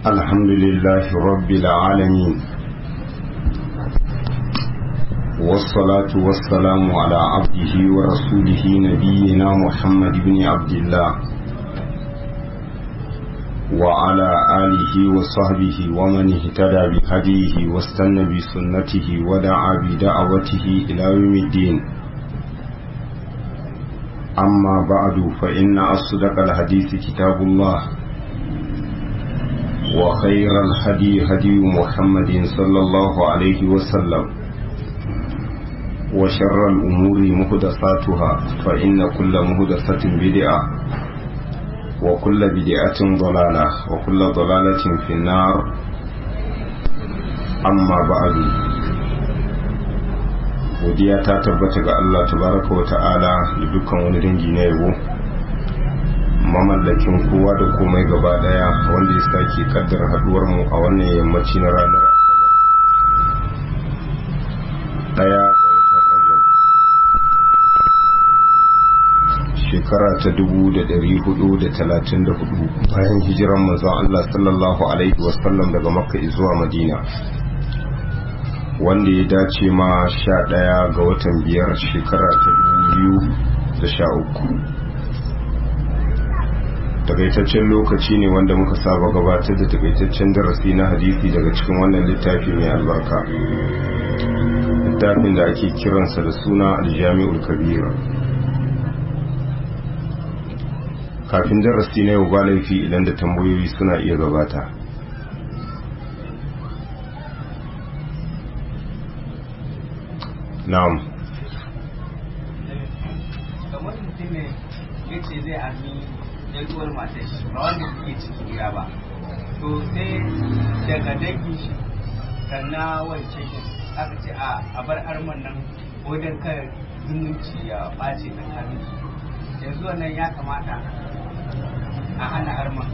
الحمد لله رب العالمين والصلاة والسلام على عبده ورسوله نبينا محمد بن عبد الله وعلى آله وصحبه ومن اهتدى بهديه واستنى بسنته ودعا بدعوته إلى يوم الدين أما بعد فإن أصدق الحديث كتاب الله وخير الهدي هدي محمد صلى الله عليه وسلم وشر الأمور مهدساتها فإن كل مهدسة بدعة وكل بدعة ضلالة وكل ضلالة في النار أما بعد godiya ta tabbata ga Allah tabaraka wa ta'ala da dukkan wani dangi na yabo mamallakin kowa da komai gaba daya wanda ya sake kaddara haduwar mu a wannan yammaci na ranar daya ga watan rajab shekara ta dubu da dari hudu da talatin da hudu bayan hijiran manzon Allah sallallahu alaihi wasallam daga makka zuwa madina wanda ya dace ma sha ɗaya ga watan biyar shekara ta biyu da sha uku takaitaccen lokaci ne wanda muka saba gabatar da takaitaccen darasi na hadisi daga cikin wannan littafi mai albarka littafin da ake kiransa da suna aljami'ul kabira kafin darasi na yau ba laifi idan da tambayoyi suna iya gabata na'am kamar mutum ne ya ce zai ami yaduwar matar shi ba wanda suke ciki gida ba to sai daga dangi shi sannan wance shi aka ce a bar arman nan wajen kar zumunci ya ɓace tsakanin su yanzu wannan ya kamata a hana arman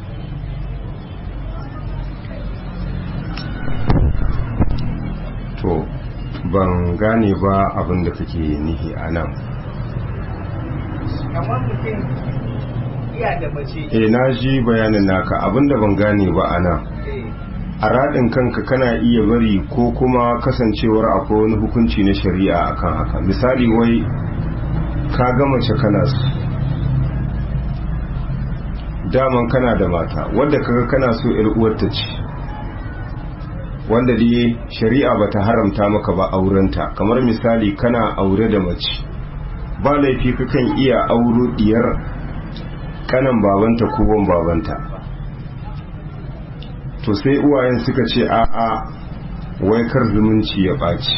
to ban gane ba abin da kake nihi a nan kamar mutum iya da mace e na ji bayanin naka abin da ban gane ba a nan eh, a raɗin kanka kana iya bari ko kuma kasancewar akwai wani hukunci na shari'a akan haka misali wai ka ga mace kana su daman kana da mata wadda kaga kana so yar uwarta ce wanda dai shari'a bata haramta maka ba aurenta kamar misali kana aure da mace ba laifi kakan iya auro diyar kanan babanta ko wan babanta to sai uwayen suka ce a'a wai kar zumunci ya ɓaci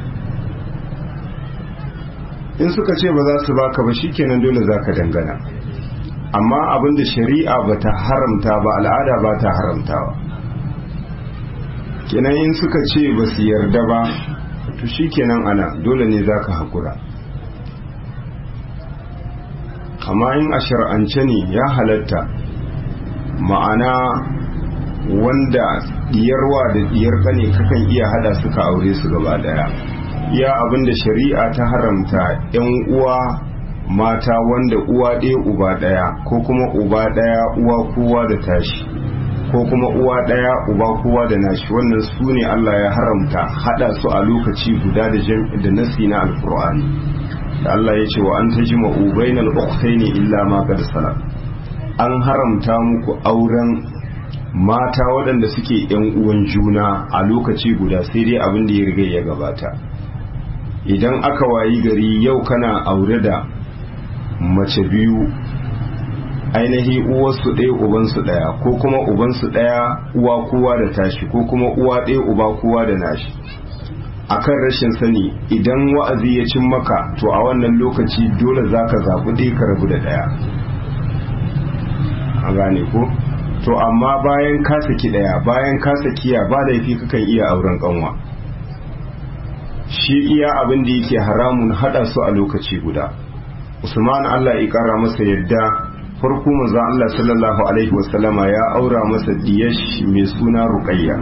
in suka ce ba za su baka ba shikenan dole za ka dangana amma abinda shari'a ba ta haramta ba al'ada ba ta haramtawa kenan in suka ce ba su yarda ba to shikenan ana dole ne za ka haƙura amma in a shar'ance ne ya halatta ma'ana wanda diyarwa da diyar kane kakan iya hada suka aure su gaba daya iya abinda shari'a ta haramta yan uwa mata wanda uwa ɗaya uba ɗaya ko kuma uba ɗaya uwa kowa da tashi ko kuma uwa ɗaya uba kowa da nashi wannan su ne Allah ya haramta hada su a lokaci guda da da nasi na alkur'ani da Allah ya ce wa an tajma'u bainal ukhtaini illa ma qad salam an haramta muku auren mata waɗanda suke ‘yan uwan juna a lokaci guda sai dai abin da ya riga ya gabata idan aka wayi gari yau kana aure da mace biyu ainihi uwarsu ɗaya ubansu ɗaya ko kuma ubansu ɗaya uwa kowa da tashi ko kuma uwa ɗaya uba kowa da nashi akan rashin sani idan wa'azi ya cin maka to a wannan lokaci dole za ka zaɓi ɗaya ka rabu da ɗaya a gane ko to amma bayan ka saki daya bayan ka sakiya ba laifi kakan iya auren kanwa shi iya abin da yake haramun hada su a lokaci guda usman Allah ya kara masa yadda farko manzon Allah sallallahu alaihi wasallama ya aura masa diyash mai suna ruqayya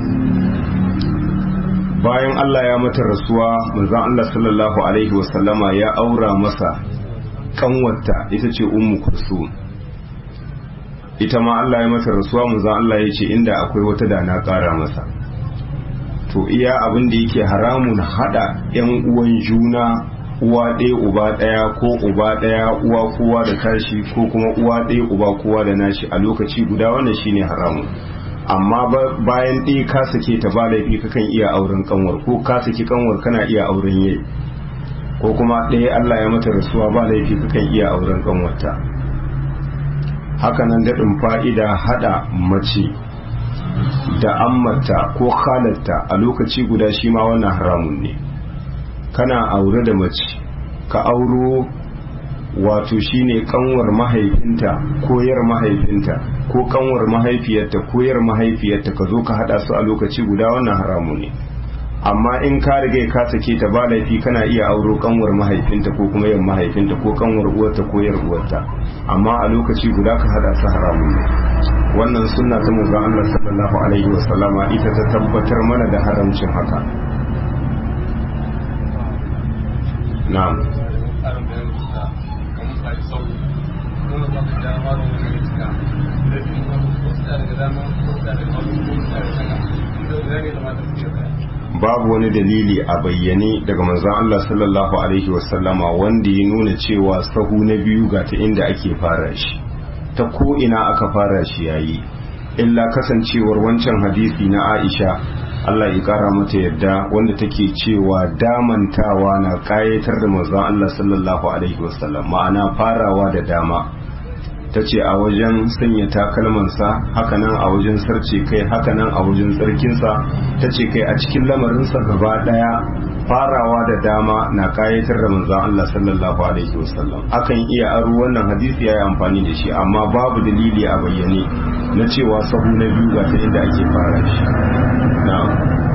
bayan Allah ya mata rasuwa manzon Allah sallallahu alaihi wasallama ya aura masa kanwarta ita ce ummu kulsum ita ma Allah ya mata rasuwa manzon Allah ya ce inda akwai wata da na ƙara masa to iya abin da yake haramun hada yan uwan juna uwa ɗaya uba ɗaya ko uba ɗaya uwa kowa da tashi ko kuma uwa ɗaya uba kowa da nashi a lokaci guda wannan shine haramun amma bayan ɗaya ka sake ta ba laifi kakan iya auren kanwar ko ka saki kanwar kana iya auren yayi ko kuma ɗaya Allah ya mata rasuwa ba laifi kakan iya auren kanwarta hakanan daɗin fa'ida haɗa mace da ammata ko halatta a lokaci guda shi ma wannan haramun ne kana aure da mace ka auro wato shine kanwar mahaifinta ko yar mahaifinta ko kanwar mahaifiyarta ko yar mahaifiyarta ka zo ka hada su a lokaci guda wannan haramun ne amma in ka riga ka sake ta ba laifi kana iya auro kanwar mahaifinta ko kuma yan mahaifinta ko kanwar uwarta ko yar uwarta amma a lokaci guda ka hada su haramun ne wannan sunna ta manzon Allah sallallahu alaihi wasallama ita ta tabbatar mana da haramcin haka na'am babu wani dalili a bayyane daga manzon Allah sallallahu alaihi wasallama wanda ya nuna cewa sahu na biyu ga ta inda ake fara shi ta ko ina aka fara shi yayi illa kasancewar wancan hadisi na Aisha Allah ya kara mata yadda wanda take cewa damantawa na kayatar da manzon Allah sallallahu alaihi wasallam ma'ana farawa da dama ta ce a wajen sanya takalmansa hakanan a wajen sarce kai hakanan a wajen tsarkinsa ta ce kai a cikin lamarinsa gaba daya farawa da dama na kayatar da manzon Allah sallallahu alaihi wasallam akan iya aro wannan hadisi yayi amfani da shi amma babu dalili a bayyane na cewa sahu na biyu ga ta inda ake fara shi na'am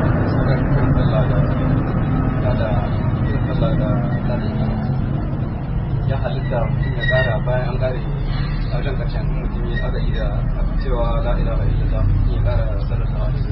ya halitta mutum ya kara bayan an kare a wajen karshen mutum ya aka iya cewa la ilaha illallah ya kara sallallahu alaihi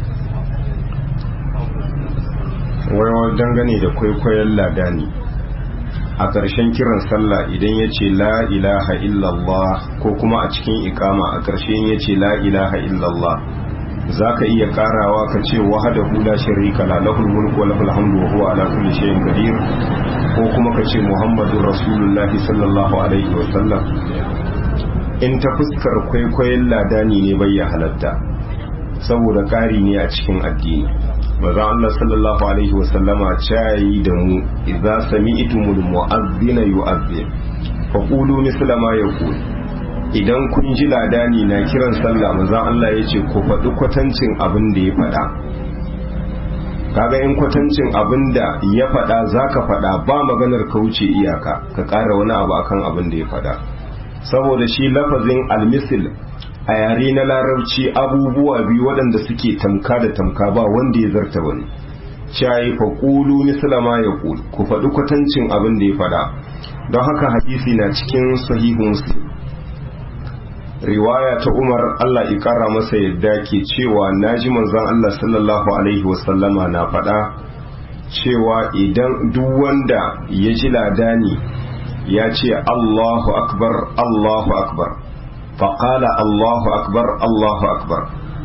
wai dangane da kwaikwayon ladani a ƙarshen kiran sallah idan ya ce la ilaha illallah ko kuma a cikin ikama a ƙarshen ya ce la ilaha illallah za ka iya ƙarawa ka ce wahada hula sharika la lahul mulku wa lahul hamdu wa huwa ala kulli shay'in qadir ko kuma ka ce muhammadur rasulullahi sallallahu alaihi wa sallam in ta fuskar kwaikwayon ladani ne bai ya halatta saboda ƙari ne a cikin addini maza Allah sallallahu alaihi wasallama cayi da mu idza sami'tumul mu'adhdhina yu'adhdhin fa qulu misla ma yaqul idan kun ji ladani na kiran sallah maza Allah yace ku faɗi kwatancin abin da ya faɗa kaga in kwatancin abin da ya faɗa zaka faɗa ba maganar ka wuce iyaka ka ƙara wani abu akan abin da ya faɗa saboda shi lafazin almisil a yare na larabci abubuwa biyu waɗanda suke tamka da tamka ba wanda ya zarta wani shayi fa qulu misla ma yaqul ku faɗi kwatancin abin da ya faɗa don haka hadisi na cikin sahihu muslim riwaya ta Umar Allah ya kara masa yadda ke cewa naji manzon Allah sallallahu alaihi wasallama na faɗa cewa idan duk wanda ya ji ladani ya ce Allahu akbar Allahu akbar فقال الله أكبر الله أكبر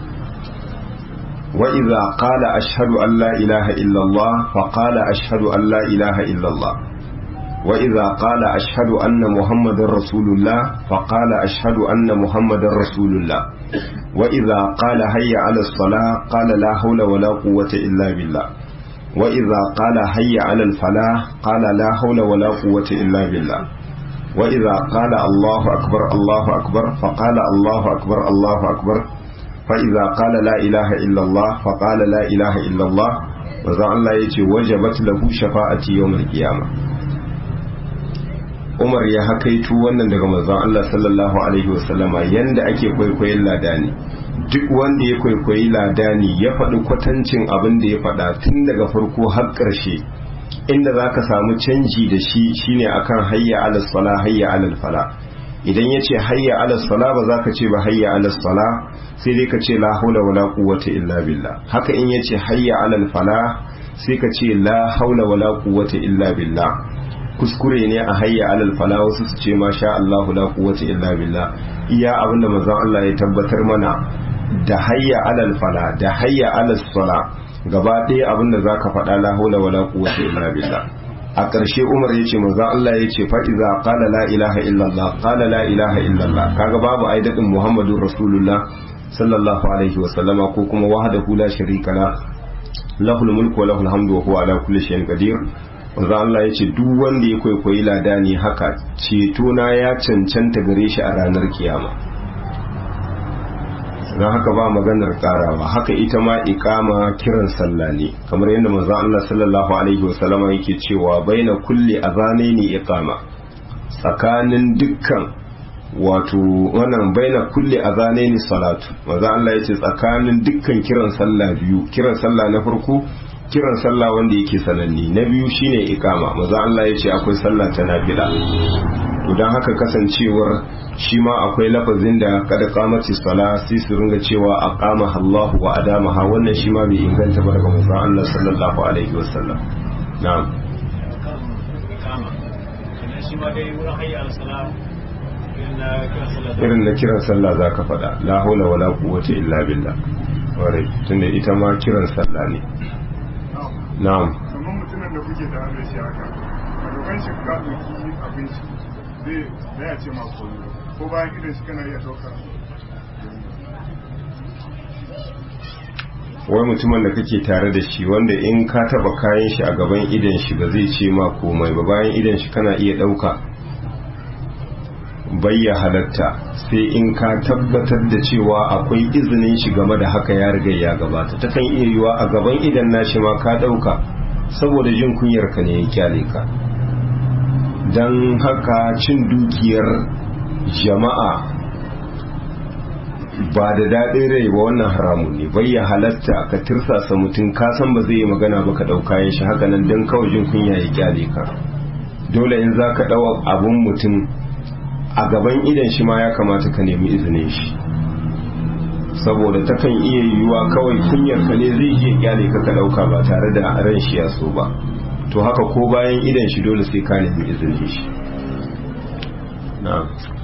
وإذا قال أشهد أن لا إله إلا الله فقال أشهد أن لا إله إلا الله وإذا قال أشهد أن محمد رسول الله فقال أشهد أن محمد رسول الله وإذا قال هيا على الصلاة قال لا حول ولا قوة إلا بالله وإذا قال هيا على الفلاح قال لا حول ولا قوة إلا بالله وإذا قال الله أكبر الله أكبر فقال الله أكبر الله أكبر فإذا قال لا إله إلا الله فقال لا إله إلا الله وذا الله يتي وجبت له شفاعة يوم القيامة Umar ya hakaitu wannan daga manzon Allah sallallahu alaihi wasallama yanda ake kwaikwayon ladani duk wanda ya kwaikwayi ladani ya faɗi kwatancin abin da ya faɗa tun daga farko har ƙarshe inda za ka samu canji da shi shine akan hayya alal sala hayya alal fala idan ya ce hayya alal sala ba za ka ce ba hayya alal sala sai dai ka ce la haula wala quwwata illa billah haka in ya ce hayya alal fala sai ka ce la haula wala quwwata illa billah kuskure ne a hayya alal fala wasu su ce ma sha Allahu la quwwata illa billah iya abinda manzon Allah ya tabbatar mana da hayya alal fala da hayya alal sala gaba ɗaya abinda zaka faɗa la haula wala quwwata illa billah a ƙarshe Umar ya ce manzon Allah ya ce fa iza qala la ilaha illallah qala la ilaha illallah kaga babu aidadin Muhammadur Rasulullah sallallahu alaihi wa sallama ko kuma wahdahu la sharika la lahul mulku wa lahul hamdu wa huwa ala kulli shay'in qadir manzo Allah ya ce duk wanda ya kwaikwayi ladani haka ceto na ya cancanta gare shi a ranar kiyama don haka ba maganar karawa haka ita ma ikama kiran sallah ne kamar yadda manzo Allah sallallahu alaihi wasallama yake cewa baina kulli azanaini iqama tsakanin dukkan wato wannan baina kulli azanaini salatu manzo Allah yace tsakanin dukkan kiran sallah biyu kiran sallah na farko kiran sallah wanda yake sananne na biyu shine ikama maza Allah ya ce akwai sallah ta nafila to dan haka kasancewar shi ma akwai lafazin da kada kamati sala sai su ringa cewa aqama Allah wa adamaha wannan shi ma bai inganta ba daga manzon Allah sallallahu alaihi wasallam na'am irin na kiran sallah zaka faɗa la haula wala quwwata illa billah ware tunda ita ma kiran sallah ne na'am kamar mutumin da kuke tare da shi haka a dokan shi ka ɗauki abinci zai zai ce ma ko ko bayan idan shi kana iya ɗaukar wai mutumin da kake tare da shi wanda in ka taba kayan shi a gaban idan shi ba zai ce ma komai ba bayan idan shi kana iya ɗauka bayya halatta sai in ka tabbatar da cewa akwai izinin shi game da haka ya riga ya gabata ta kan iya yiwa a gaban idan nashi ma ka ɗauka saboda jin kunyar ka ne ya kyale ka don haka cin dukiyar jama'a ba da daɗin rai ba wannan haramun ne bayya halatta ka tirsasa mutum ka san ba zai yi magana ba ka ɗauka yin shi haka nan don kawai jin kunya ya kyale ka dole in za ka ɗawa abun mutum a gaban idan shi ma ya kamata ka nemi izinin shi saboda takan iya yiwuwa kawai kunyar ka ne zai iya kyale ka ka dauka ba tare da ran shi ya so ba to haka ko bayan idan shi dole sai ka nemi izinin shi na'am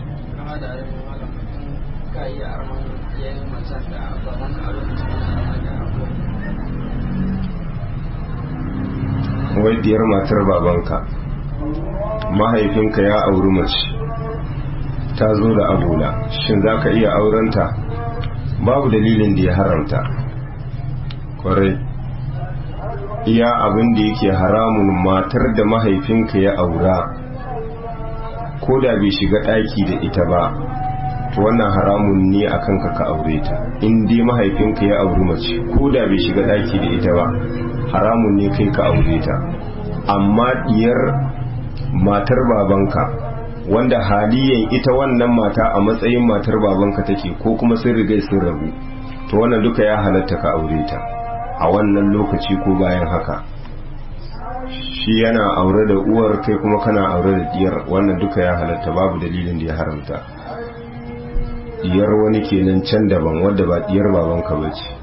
wai diyar matar babanka mahaifinka ya auri mace ta zo da abula shin za ka iya aurenta babu dalilin da ya haramta kwarai iya abin da yake haramun matar da mahaifinka ya aura ko da bai shiga ɗaki da ita ba to wannan haramun ne a kanka ka aure ta in dai mahaifinka ya auri mace ko da bai shiga ɗaki da ita ba haramun ne kai ka aure ta amma diyar matar babanka wanda haliyan ita wannan mata a matsayin matar babanka take ko kuma sun rigai sun rabu to wannan duka ya halatta ka aure ta a wannan lokaci ko bayan haka shi yana aure da uwar kai kuma kana aure da diyar wannan duka ya halatta babu dalilin da ya haramta diyar wani kenan can daban wadda ba diyar babanka ba ce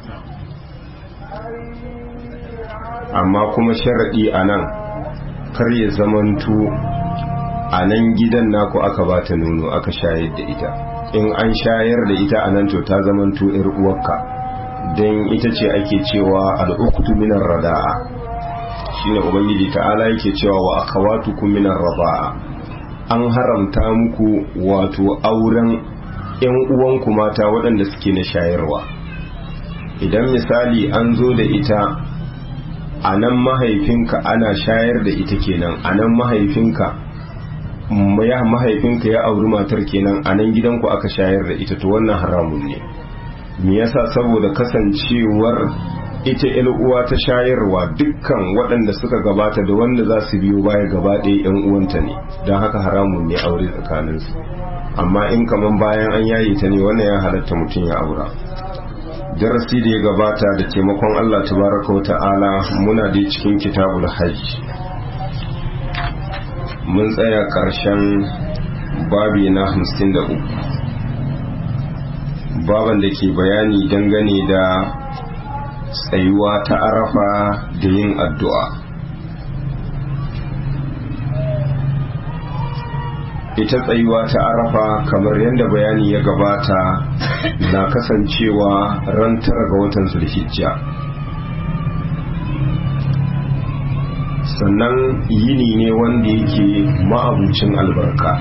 amma kuma sharaɗi a nan kar ya zamanto a nan gidan naku aka ba ta nono aka shayar da ita in an shayar da ita a nan to ta zamanto yar uwarka don ita ce ake cewa al'uktu minar rada'a shine ubangiji ta'ala yake cewa wa akhawatukum minar rada'a an haramta muku wato auren yan uwanku mata waɗanda suke na shayarwa idan misali an zo da ita a nan mahaifinka ana shayar da ita kenan a nan mahaifinka ya mahaifinka ya auri matar kenan a nan gidanku aka shayar da ita to wannan haramun ne me yasa saboda kasancewar ita uwa ta shayarwa dukkan waɗanda suka gabata da wanda za su biyo baya gaba ɗaya yan uwanta ne don haka haramun ne aure tsakaninsu amma in kaman bayan an yaye ta ne wannan ya halatta mutum ya aura darasi da ya gabata da taimakon Allah tabaraka wa ta'ala muna da cikin kitabul hajj mun tsaya ƙarshen babi na hamsin da uku baban da ke bayani dangane da tsayuwa ta arafa da yin addu'a ita tsayuwa ta arafa kamar yadda bayani ya gabata na kasancewa ran tara ga watan zulhijja sannan yini ne wanda yake ma'abucin albarka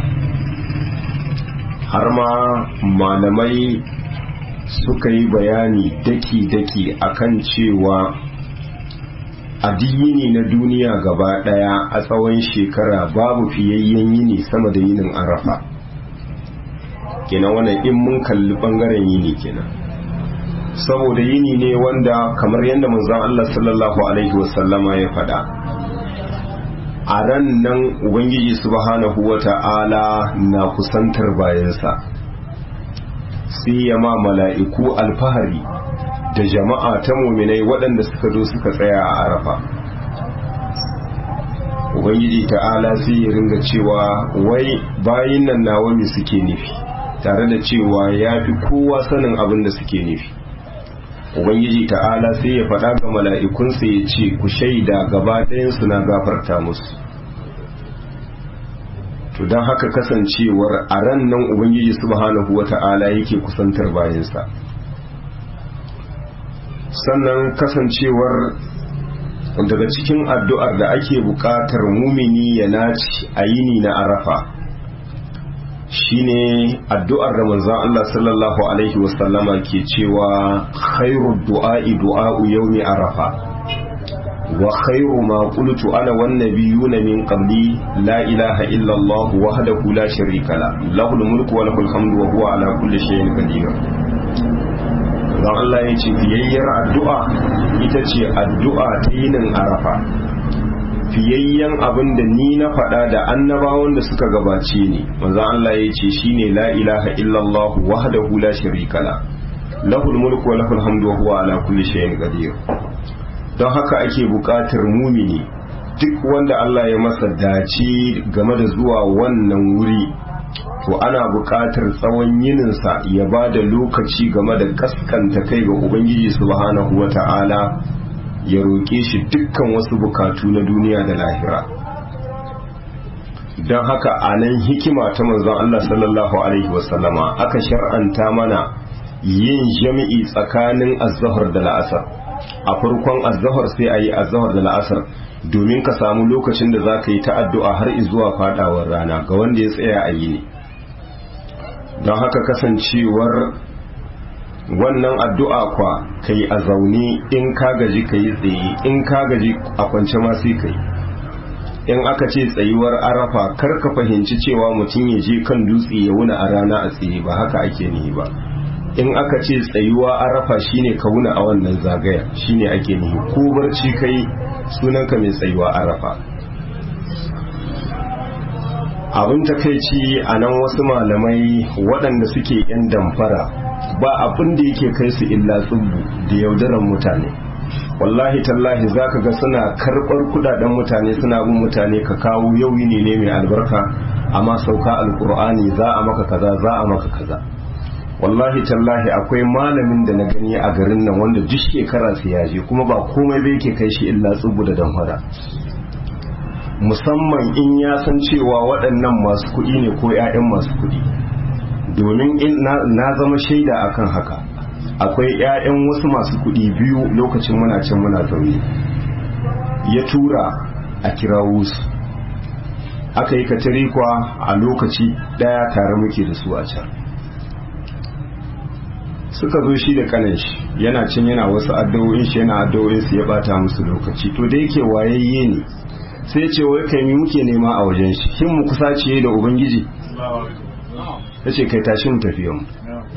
har ma malamai suka yi bayani daki-daki akan cewa addini na duniya gaba daya a tsawon shekara babu fiyayyen yini sama da yinin arafa kenan wannan in mun kalli bangaren yini kenan saboda yini ne wanda kamar yadda manzon Allah sallallahu alaihi wasallama ya faɗa a ran nan ubangiji subhanahu wata'ala na kusantar bayansa sai ya ma mala'iku alfahari da jama'a ta muminai waɗanda suka zo suka tsaya a arafa ubangiji ta'ala sai ya ringa cewa wai bayin nan nawa me suke nufi tare da cewa ya fi kowa sanin abin da suke nufi ubangiji ta'ala sai ya faɗa ga mala'ikunsa ya ce ku shaida gaba ɗayansu na gafarta musu to don haka kasancewar a ran nan ubangiji subhanahu wa ta'ala yake kusantar bayansa sannan kasancewar daga cikin addu'ar da ake buƙatar mumini ya naci a yini na arafa shine addu'ar da manzon Allah sallallahu alaihi wasallama ke cewa khairu du'a'i du'a'u yawmi arafa wa khairu ma qultu ana wan nabiyuna min qabli la ilaha illa Allah wahdahu la sharika la lahul mulku wa lahul hamdu wa huwa ala kulli shay'in qadir dan Allah ya ce fiyayyar addu'a ita ce addu'a ta yinin arafa fiyayyen abin da ni na faɗa da annabawan da suka gabace ni manzon Allah ya ce shine la ilaha illallah wahdahu la sharika la lahul mulku wa lahul hamdu wa huwa ala kulli shay'in qadir don haka ake buƙatar mumini duk wanda Allah ya masa dace game da zuwa wannan wuri to ana buƙatar tsawon yininsa ya ba da lokaci game da kaskanta kai ga ubangiji subhanahu wa ta'ala ya roƙe shi dukkan wasu bukatu na duniya da lahira don haka a nan hikima ta manzon Allah sallallahu alaihi wasallama aka shar'anta mana yin jami'i tsakanin azahar da la'asar a farkon azahar sai a yi azahar da la'asar domin ka samu lokacin da za ka yi ta addu'a har zuwa fadawar rana ga wanda ya tsaya a yi ne don haka kasancewar wannan addu'a kwa ka yi a zaune in ka gaji ka yi tsaye in ka gaji a kwance ma sai ka yi in aka ce tsayuwar arafa kar ka fahimci cewa mutum ya je kan dutse ya wuna a rana a tsaye ba haka ake nihi ba in aka ce tsayuwa arafa shine ka wuna a wannan zagaya shine ake nihi ko barci kai sunanka mai tsayuwa arafa abin takaici a nan wasu malamai waɗanda suke 'yan damfara ba abin da yake kai su illa tsubbu da yaudaran mutane wallahi tallahi za ka ga suna karɓar kudaden mutane suna bin mutane ka kawo yau ne ne mai albarka amma sauka alkur'ani za a maka kaza za a maka kaza wallahi tallahi akwai malamin da na gani a garin nan wanda duk shekara su yaje kuma ba komai bai ke kai shi illa tsubu da damfara musamman in ya san cewa waɗannan masu kuɗi ne ko 'ya'yan masu kuɗi domin na zama shaida akan haka akwai 'ya'yan wasu masu kuɗi biyu lokacin muna can muna zaune ya tura a kirawo su aka yi katarikwa a lokaci ɗaya tare muke da su a can suka zo shi da kanan shi yana cin yana wasu addu'o'in shi yana addu'o'in su ya bata musu lokaci to da yake wayayye ne sai ce wai kai mi muke nema a wajen shi shin mu kusaciye da ubangiji ya ce kai tashi mu tafiya mu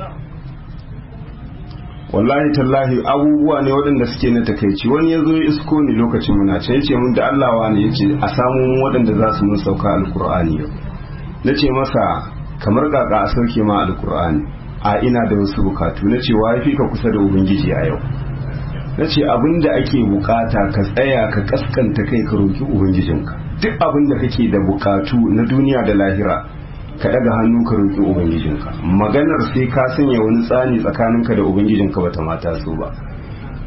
wallahi tallahi abubuwa ne waɗanda suke na takaici wani ya zo ya isko ni lokacin muna can yace mun da Allah ne yace a samu waɗanda za su mun sauka alkur'ani yau na ce masa kamar kaka a sauke ma alkur'ani a ina da wasu bukatu na ce wa fi ka kusa da ubangiji a yau na ce abin da ake bukata ka tsaya ka kaskanta kai ka roki ubangijinka duk abin da kake da bukatu na duniya da lahira ka daga hannu ka roki ubangijinka maganar sai ka sanya wani tsani tsakaninka da ubangijinka bata mata so ba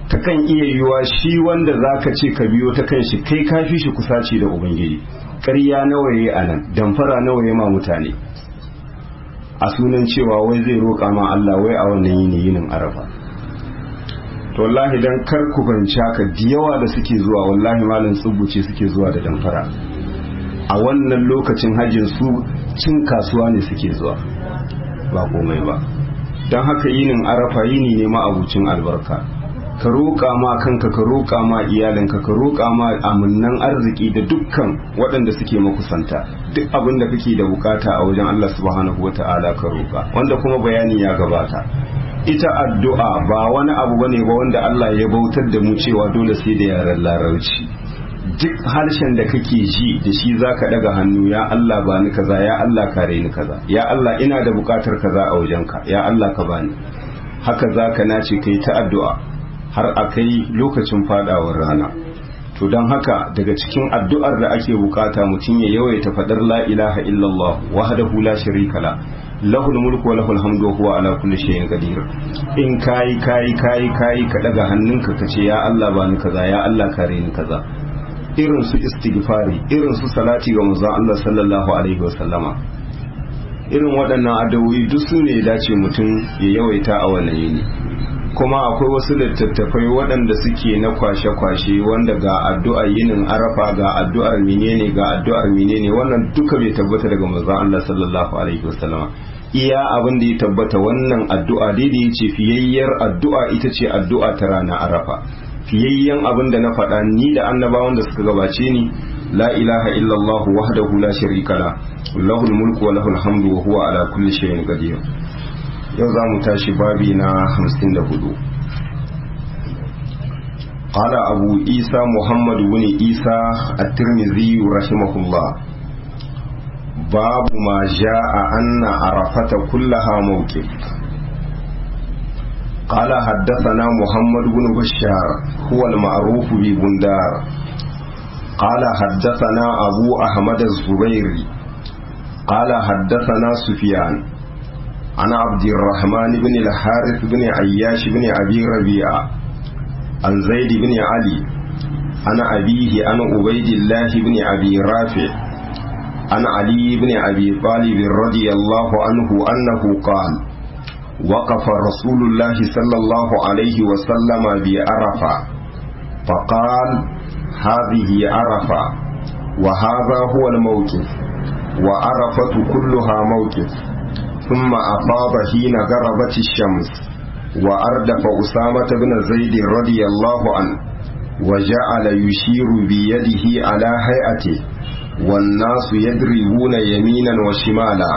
takan iya yiwa shi wanda zaka ce ka biyo ta kan shi kai ka fi shi kusaci da ubangiji ƙarya nawa yayi anan damfara nawa yayi ma mutane a sunan cewa wai zai roƙa ma Allah wai a wannan yini yinin arafa to wallahi dan kar ku banci haka da yawa da suke zuwa wallahi malam tsubuce suke zuwa da damfara a wannan lokacin hajjin su cin kasuwa ne suke zuwa ba komai ba don haka yinin arafa yini ne ma abucin albarka ka roƙa ma kanka ka roƙa ma iyalinka ka roƙa ma amunnan arziki da dukkan waɗanda suke makusanta duk abin da kake da bukata a wajen Allah subhanahu wata'ala ka roƙa wanda kuma bayani ya gabata ita addu'a ba wani abu bane ba wanda Allah ya bautar da mu cewa dole sai da yaren larabci duk harshen da kake ji da shi zaka daga hannu ya Allah ba ni kaza ya Allah kare ni kaza ya Allah ina da bukatar kaza a wajenka ya Allah ka bani haka zaka nace kai ta addu'a har a kai lokacin fadawar rana to don haka daga cikin addu'ar da ake bukata mutum ya yawaita fadar la ilaha illallah wahdahu la sharika la lahul mulku wa lahul hamdu huwa ala kulli shay'in qadir in kai kai kai kai ka daga hannunka kace ya Allah ba ni kaza ya Allah kare ni kaza irin su istighfari irin su salati ga manzon Allah sallallahu alaihi wa sallama irin waɗannan addu'o'i duk su ne dace mutum ya yawaita a wannan yini kuma akwai wasu littattafai waɗanda suke na kwashe-kwashe wanda ga addu'ar yinin arafa ga addu'ar menene ga addu'ar menene wannan duka bai tabbata daga manzon Allah sallallahu alaihi wasallama iya abin da ya tabbata wannan addu'a daidai ya ce fiyayyar addu'a ita ce addu'a ta rana arafa fiyayyen abin da na faɗa ni da annabawan da suka gabace ni la ilaha illallah wahdahu la sharika la lahul mulku wa lahul hamdu wa huwa ala kulli shay'in qadir yau za mu tashi babi na 54 قال أبو إيسى محمد بن إيسى الترمذي رحمه الله باب ما جاء أن عرفة كلها موقف قال حدثنا محمد بن بشار هو المعروف ببندار قال حدثنا أبو أحمد الزبيري قال حدثنا سفيان عن عبد الرحمن بن الحارث بن عياش بن أبي ربيعة عن زيد بن علي عن أبيه عن عبيد الله بن أبي رافع عن علي بن أبي طالب رضي الله عنه أنه قال وقف رسول الله صلى الله عليه وسلم بعرفة فقال هذه عرفة وهذا هو الموقف وعرفة كلها موقف ثم أفاض حين غربت الشمس وأردف أسامة بن زيد رضي الله عنه وجعل يشير بيده على هيئته والناس يدربون يمينا وشمالا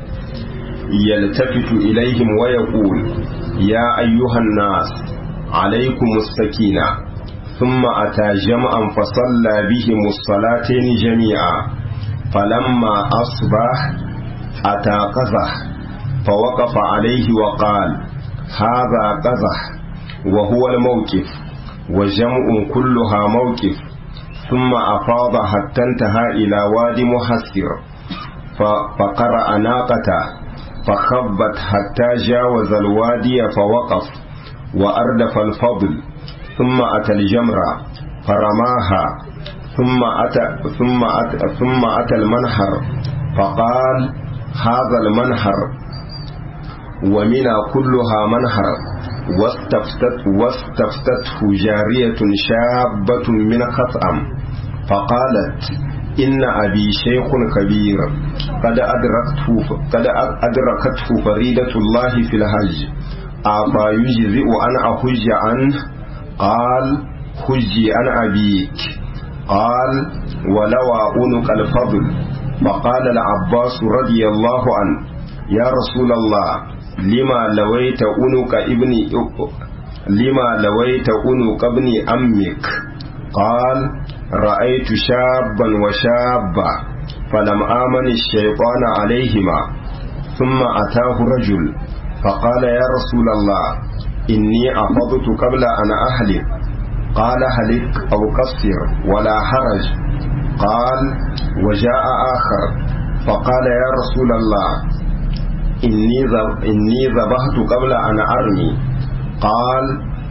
يلتفت إليهم ويقول يا أيها الناس عليكم السكينة ثم أتى جمعا فصلى بهم الصلاتين جميعا فلما أصبح أتى قزح فوقف عليه وقال هذا قزح وهو الموقف وجمع كلها موقف ثم أفاض حتى انتهى إلى واد محسر فقرأ ناقته فخبت حتى جاوز الوادي فوقف وأردف الفضل ثم أتى الجمرة فرماها ثم أتى ثم أتى ثم أتى المنحر فقال هذا المنحر ومنى كلها منحر واستفتت واستفتته جارية شابة من خثأم فقالت إن أبي شيخ كبير قد أدركته قد أدركته فريدة الله في الحج أفا يجزئ أن أحج عنه قال حجي عن أبيك قال ولوى أنك الفضل فقال العباس رضي الله عنه يا رسول الله لما لويت أنك ابن لما لويت أنك ابن أمك قال رأيت شابا وشابا فلم آمن الشيطان عليهما ثم أتاه رجل فقال يا رسول الله إني أفضت قبل أن أهلك قال هلك أو قصر ولا حرج قال وجاء آخر فقال يا رسول الله إني إني ذبحت قبل أن أرمي قال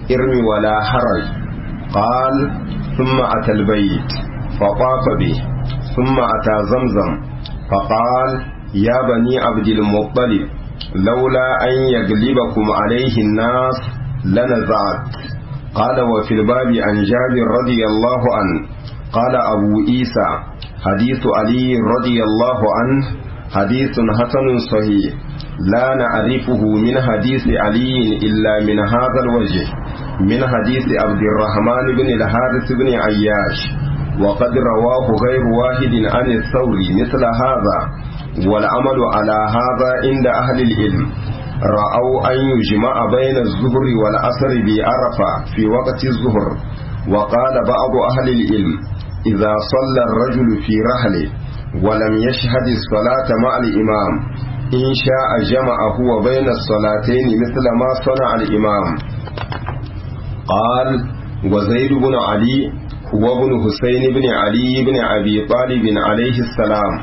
ارم ولا حرج قال ثم أتى البيت فطاف به ثم أتى زمزم فقال يا بني عبد المطلب لولا أن يغلبكم عليه الناس لنزعت قال وفي الباب عن جابر رضي الله عنه قال أبو عيسى حديث علي رضي الله عنه حديث حسن صحيح لا نعرفه من حديث علي إلا من هذا الوجه من حديث عبد الرحمن بن الحارث بن عياش وقد رواه غير واحد عن الثوري مثل هذا والعمل على هذا عند أهل العلم رأوا أن يجمع بين الظهر والعصر بعرفة في وقت الظهر وقال بعض أهل العلم إذا صلى الرجل في رحله ولم يشهد الصلاة مع الإمام إن شاء جمع هو بين الصلاتين مثل ما صنع الإمام قال وزيد بن علي هو ابن حسين بن علي بن أبي طالب عليه السلام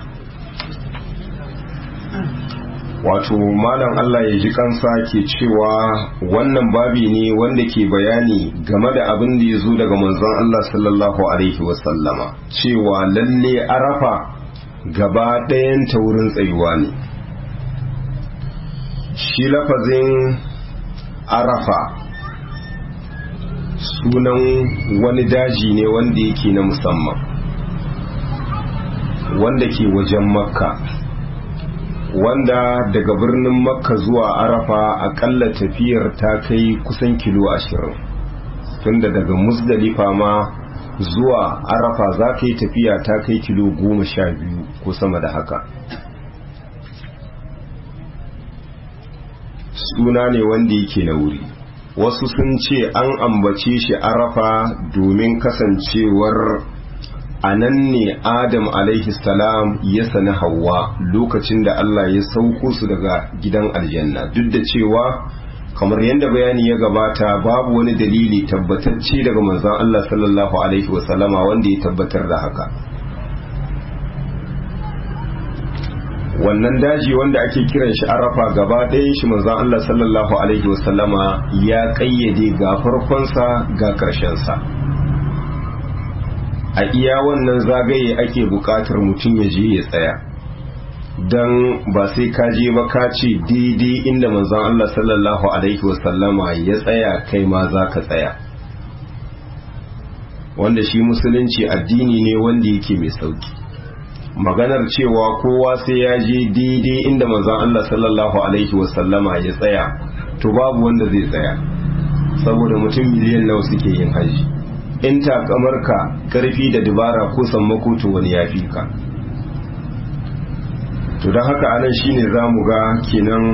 wato malam Allah ya ji kansa ke cewa wannan babi ne wanda ke bayani game da abin da ya zo daga manzon Allah sallallahu alaihi wasallama cewa lalle arafa gaba ɗayan ta wurin tsayuwa ne shi lafazin arafa sunan wani daji ne wanda yake na musamman wanda ke wajen makka wanda daga birnin makka zuwa arafa akalla tafiyar ta kai kusan kilo ashirin tunda daga musdalifa ma zuwa arafa za ka yi tafiya ta kai kilo goma sha biyu ko sama da haka suna ne wanda yake na wuri wasu sun ce an ambace shi arafa domin kasancewar a nan ne adam salam ya sani hawa lokacin da Allah ya sauko su daga gidan aljanna duk da cewa kamar yadda bayani ya gabata babu wani dalili tabbatacce daga manzon Allah sallallahu alaihi wasallama wanda ya tabbatar da haka wannan daji wanda ake kiran shi arafa gaba ɗayan shi manzon Allah sallallahu alaihi wasallama ya ƙayyade ga farkonsa ga ƙarshensa a iya wannan zagaye ake buƙatar mutum ya je ya tsaya don ba sai ka je ba ka ce daidai inda manzon Allah sallallahu alaihi wasallama ya tsaya kai ma za ka tsaya wanda shi musulunci addini ne wanda yake mai sauki maganar cewa kowa sai ya je daidai inda manzon Allah sallallahu alaihi wasallama ya tsaya to babu wanda zai tsaya saboda mutum miliyan nawa suke yin haji in takamarka karfi da dubara ko sammako to wani ya fi ka to don haka anan shine za mu ga kenan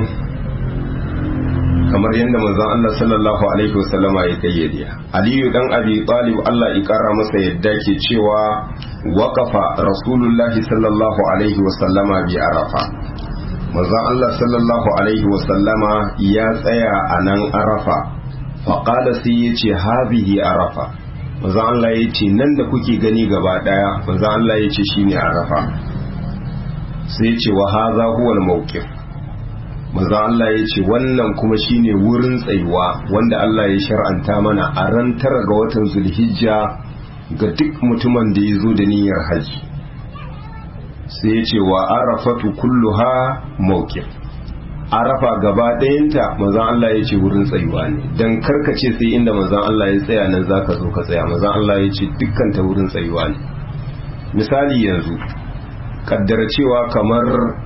kamar yadda manzon Allah sallallahu alaihi wasallama ya kayyade Aliyu dan Abi Talib Allah ya kara masa yadda ke cewa waqafa Rasulullahi sallallahu alaihi wasallama bi Arafa manzon Allah sallallahu alaihi wasallama ya tsaya a nan Arafa faqala sai yace hazihi Arafa manzon Allah yace nan da kuke gani gaba daya manzon Allah yace shine Arafa sai yace wa hadha huwa al-mawqif manzo Allah ya ce wannan kuma shine wurin tsayuwa wanda Allah ya shar'anta mana a ran tara ga watan zulhijja ga duk mutumin da ya zo da niyyar haji sai ya ce wa arafatu kulluha mawqif arafa gaba ɗayanta manzon Allah ya ce wurin tsayuwa ne dan karkace sai inda manzon Allah ya tsaya nan zaka zo ka tsaya manzon Allah ya ce dukkan ta wurin tsayuwa ne misali yanzu kaddara cewa kamar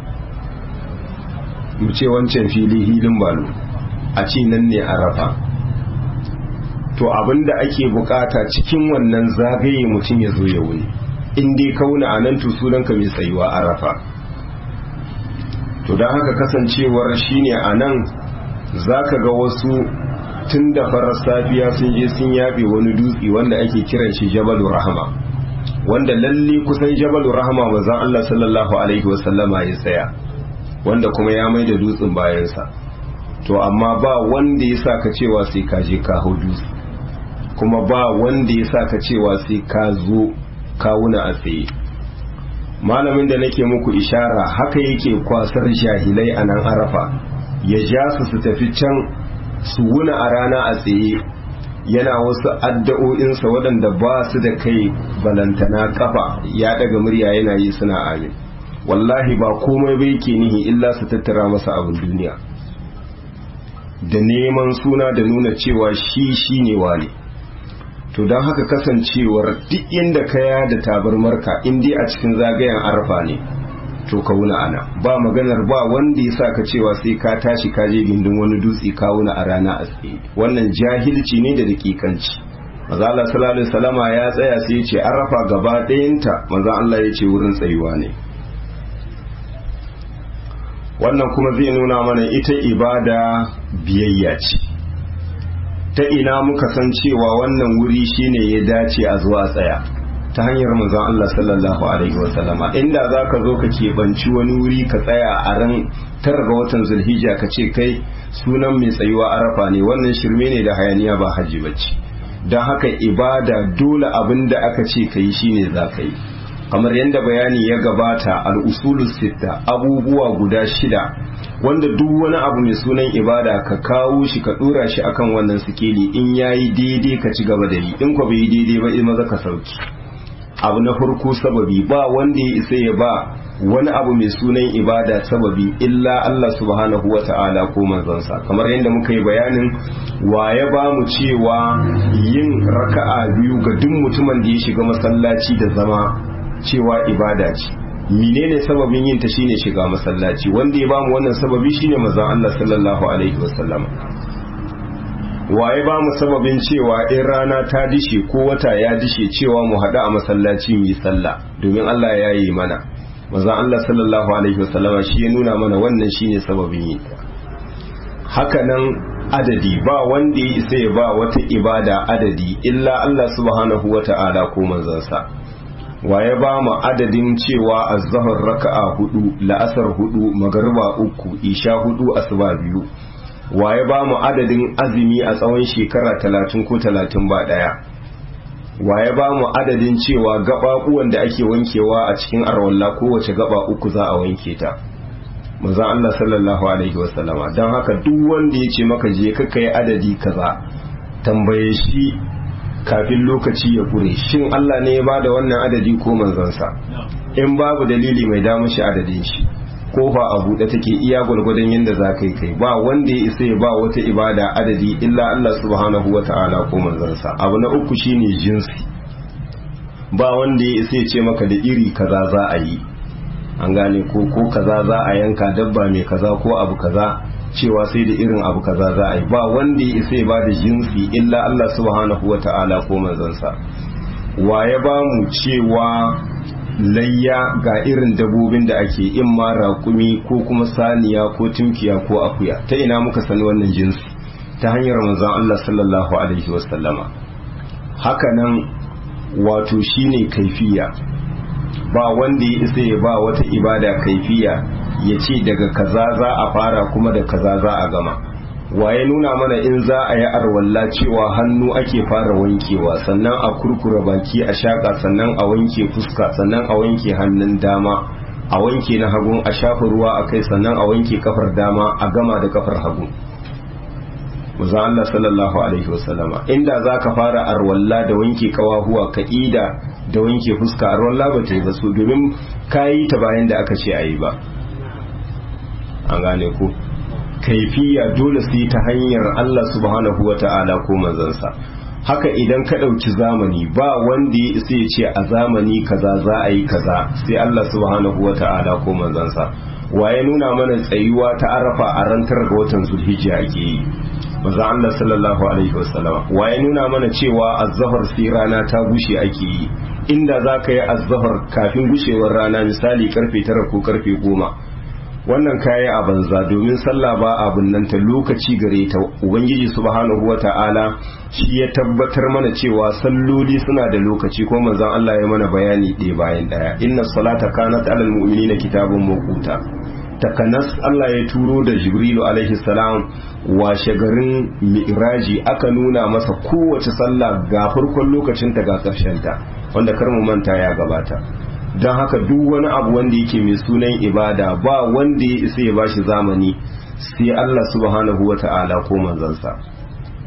mu ce wancan fili hilin balo a ce nan ne arafa to abinda ake bukata cikin wannan zagaye mutum ya zo ya wuni in dai kauna a nan sunanka mai tsayuwa arafa to don haka kasancewar shine a nan za ka ga wasu tun da farar safiya sun je sun yabe wani dutse wanda ake kiran shi jabalu rahama wanda lalle kusan jabalu rahama manzon Allah sallallahu alaihi wasallama ya tsaya wanda kuma ya mai da dutsen bayansa to amma ba wanda ya sa ka cewa sai ka je ka hau dutse kuma ba wanda ya sa ka cewa sai ka zo kawuna a tsaye malamin da nake muku ishara haka yake kwasar jahilai a nan arafa ya ja su su tafi can su wuna a rana a tsaye yana wasu addu'o'insa waɗanda ba su da kai balantana kafa ya daga murya yana yi suna amin wallahi ba komai bai ke nihi illa su tattara masa abin duniya da neman suna da nuna cewa shi shi ne wane to don haka kasancewar duk inda kaya da tabarmarka indi a cikin zagayen arfa ne to ka wuna ana ba maganar ba wanda ya sa ka cewa sai ka tashi ka je gindin wani dutse ka wuna a rana a tsaye wannan jahilci ne da dakikanci maza Allah sallallahu alaihi wasallama ya tsaya sai ya ce arfa gaba ɗayanta maza Allah ya ce wurin tsayuwa ne wannan kuma zai nuna mana ita ibada biyayya ce ta ina muka san cewa wannan wuri shine ya dace a zuwa tsaya ta hanyar manzon Allah sallallahu alaihi wasallama inda zaka zo ka keɓanci wani wuri ka tsaya a ran tara ga watan zulhijja ka ce kai sunan mai tsayuwa arafa ne wannan shirme ne da hayaniya ba haji bace don haka ibada dole abin da aka ce ka yi shine za ka yi kamar yadda bayani ya gabata al'usulus sitta abubuwa guda shida wanda duk wani abu mai sunan ibada ka kawo shi ka dora shi akan wannan sikeli in yayi daidai ka ci gaba da yi in ko bai yi daidai ba in maza ka sauki abu na farko sababi ba wanda ya isa ya ba wani abu mai sunan ibada sababi illa Allah subhanahu wa ta'ala ko manzansa kamar yadda muka yi bayanin wa ya ba mu cewa yin raka'a biyu ga duk mutumin da ya shiga masallaci da zama cewa ibada ce menene sababin yin ta shine shiga masallaci wanda ya bamu wannan sababi shine manzon Allah sallallahu alaihi wasallam waye ba mu sababin cewa in rana ta dishe ko wata ya dishe cewa mu haɗu a masallaci mu yi sallah domin Allah ya yi mana manzon Allah sallallahu alaihi wasallama shi ya nuna mana wannan shine sababin yin haka nan adadi ba wanda ya isa ya ba wata ibada adadi illa Allah subhanahu wata'ala ko manzansa waye ba mu adadin cewa azhar raka'a hudu la'asar hudu magariba uku isha hudu asuba biyu waye ba mu adadin azumi a tsawon shekara talatin ko talatin ba daya waye ba mu adadin cewa gaɓaɓuwan da ake wankewa a cikin arwalla kowace gaba uku za a wanke ta manzon Allah sallallahu alaihi wasallama don haka duk wanda ya ce maka je ka kai adadi kaza tambaye shi kafin lokaci ya kure shin Allah ne ya bada wannan adadi ko manzansa in babu dalili mai damu shi adadin shi kofa a buɗe take iya gwargwadon yadda za ka yi kai ba wanda ya isa ya ba wata ibada adadi illa Allah subhanahu wa ta'ala ko manzansa abu na uku shine jinsi ba wanda ya isa ya ce maka da iri kaza za a yi an gane ko ko kaza za a yanka dabba mai kaza ko abu kaza cewa sai da irin abu kaza za a yi ba wanda ya isa ya ba da jinsi illa Allah subhanahu wa ta'ala ko manzansa wa ya ba mu cewa layya ga irin dabobin da ake in ma raƙumi ko kuma saniya ko tunkiya ko akuya ta ina muka sani wannan jinsi ta hanyar manzon Allah sallallahu alaihi wasallama haka nan wato shine kaifiya ba wanda ya isa ya ba wata ibada kaifiya ya ce daga kaza za a fara kuma da kaza za a gama waye nuna mana in za a yi arwalla cewa hannu ake fara wankewa sannan a kurkura baki a shaƙa sannan a wanke fuska sannan a wanke hannun dama a wanke na hagun a shafa ruwa a kai sannan a wanke kafar dama a gama da kafar hagu Muza Allah sallallahu alaihi wasallama inda za ka fara arwalla da wanke kawahuwa ka ida da wanke fuska arwalla ba ta yi ba su domin ka yi ta bayan da aka ce a yi ba an gane ku kaifiya dole su yi ta hanyar Allah subhanahu wa ta'ala ko manzansa haka idan ka ɗauki zamani ba wanda ya isa ya ce a zamani kaza za a yi kaza sai Allah subhanahu wa ta'ala ko manzansa waye nuna mana tsayuwa ta arafa a rantar ga watan zulhijja ake yi maza Allah sallallahu alaihi wasallama waye nuna mana cewa azzahar sai rana ta gushe ake yi inda za ka yi azzahar kafin gushewar rana misali karfe tara ko karfe goma wannan kayi a banza domin sallah ba abun nan ta lokaci gare ta ubangiji subhanahu wata'ala shi ya tabbatar mana cewa salloli suna da lokaci ko manzon Allah ya mana bayani ɗaya bayan ɗaya inna salata kanat alal mu'minina kitabun mawquta takanas Allah ya turo da Jibrilu alaihi salam washe garin mi'raji aka nuna masa kowace sallah ga farkon lokacin ta ga ƙarshen ta wanda kar mu manta ya gabata don haka duk wani abu wanda yake mai sunan ibada ba wanda ya isa ya bashi zamani sai Allah subhanahu wa ta'ala ko manzansa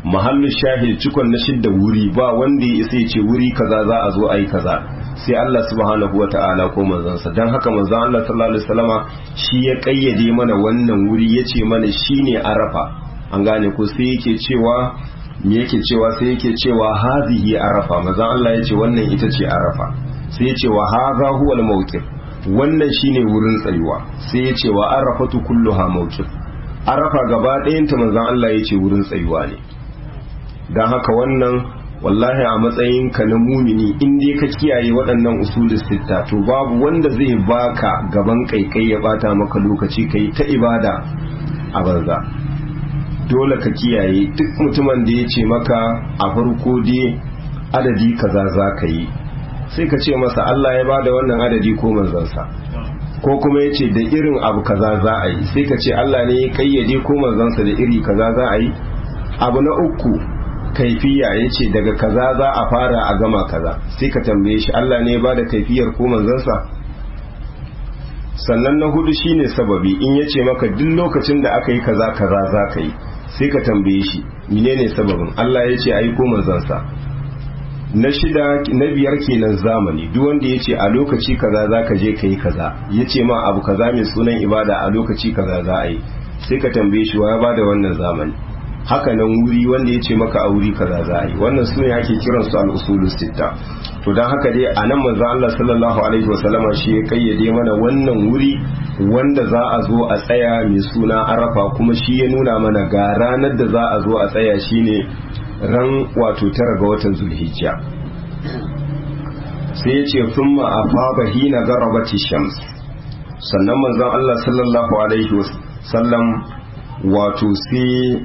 mahallu shahid cikon na shidda wuri ba wanda ya isa ya ce wuri kaza za a zo a yi kaza sai Allah subhanahu wata'ala ko manzansa don haka manzan Allah sallallahu alaihi wasallama shi ya kayyade mana wannan wuri ya ce mana shine arafa an gane ko sai yake cewa me yake cewa sai yake cewa hazihi arafa manzan Allah ya ce wannan ita ce arafa sai ya ce wa hadha huwa al-mawqif wannan shine wurin tsayuwa sai ya ce wa arafatu kulluha mawqif arafa gaba ɗayanta manzan Allah ya ce wurin tsayuwa ne don haka wannan wallahi a matsayin ka na mumini in dai ka kiyaye waɗannan usulun sitta to babu wanda zai baka gaban kaikai ya bata maka lokaci kai ta ibada a banza dole ka kiyaye duk mutumin da ya ce maka a farko dai adadi kaza za ka yi sai ka ce masa Allah ya bada wannan adadi ko manzansa ko kuma ya ce da irin abu kaza za a yi sai ka ce Allah ne ya kayyade ko manzansa da iri kaza za a yi abu na uku kaifiya ya ce daga kaza za a fara a gama kaza sai ka tambaye shi Allah ne ba da kaifiyar ko manzansa sannan na hudu shine sababi in ya ce maka duk lokacin da aka yi kaza kaza za ka yi sai ka tambaye shi menene sababin Allah ya ce ai ko manzansa na shida na biyar kenan zamani duk wanda ya ce a lokaci kaza za ka je ka yi kaza ya ce ma abu kaza mai sunan ibada a lokaci kaza za a yi sai ka tambaye shi wa ya ba da wannan zamani haka nan wuri wanda ya ce maka a wuri kaza za a yi wannan su ne ake kiran su al'usulu sitta to don haka dai a nan manzo Allah sallallahu alaihi wasallama shi ya kayyade mana wannan wuri wanda za a zo a tsaya mai suna arafa kuma shi ya nuna mana ga ranar da za a zo a tsaya shine ran wato tara ga watan zulhijja sai ya ce thumma afaba hina garabati shams sannan manzon Allah sallallahu alaihi wasallam wato sai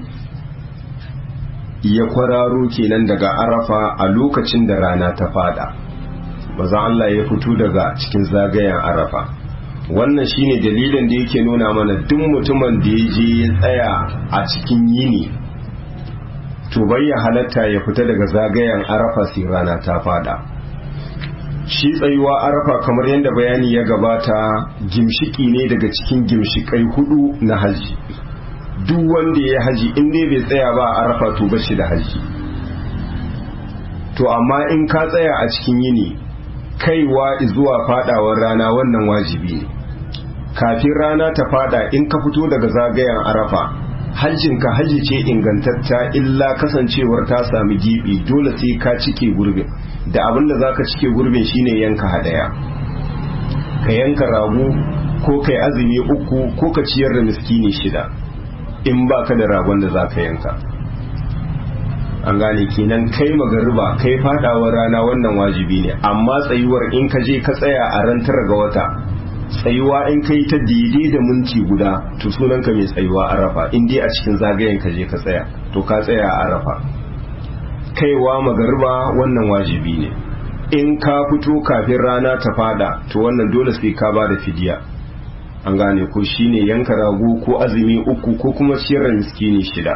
ya kwararo kenan daga arafa a lokacin da rana ta fada maza Allah ya fito daga cikin zagayen arafa wannan shine dalilin da yake nuna mana duk mutumin da ya je ya tsaya a cikin yini to bai ya halatta ya fita daga zagayen arafa sai rana ta fada shi tsayuwa arafa kamar yadda bayani ya gabata gimshiki ne daga cikin gimshikai hudu na haji duk wanda ya haji in dai bai tsaya ba a arafa to ba shi da haji to amma in ka tsaya a cikin yini kaiwa zuwa fadawar rana wannan wajibi ne kafin rana ta fada in ka fito daga zagayen arafa hajjinka haji ce ingantatta illa kasancewar ta sami gibi dole sai ka cike gurbin da abin da zaka cike gurbin shine yanka hadaya ka yanka rago ko kai azumi uku ko ka ciyar da miskini shida in ba ka da ragon da za ka yanka an gane kenan kai magariba kai fadawar rana wannan wajibi ne amma tsayuwar in ka je ka tsaya a ran tara ga wata tsayuwa in ka yi ta daidai da minti guda to sunanka mai tsayuwa arafa in dai a cikin zagayen ka je ka tsaya to ka tsaya a arafa kaiwa magariba wannan wajibi ne in ka fito kafin rana ta fada to wannan dole sai ka ba da fidiya an gane ko shine yanka rago ko azumi uku ko kuma ciyar miskini shida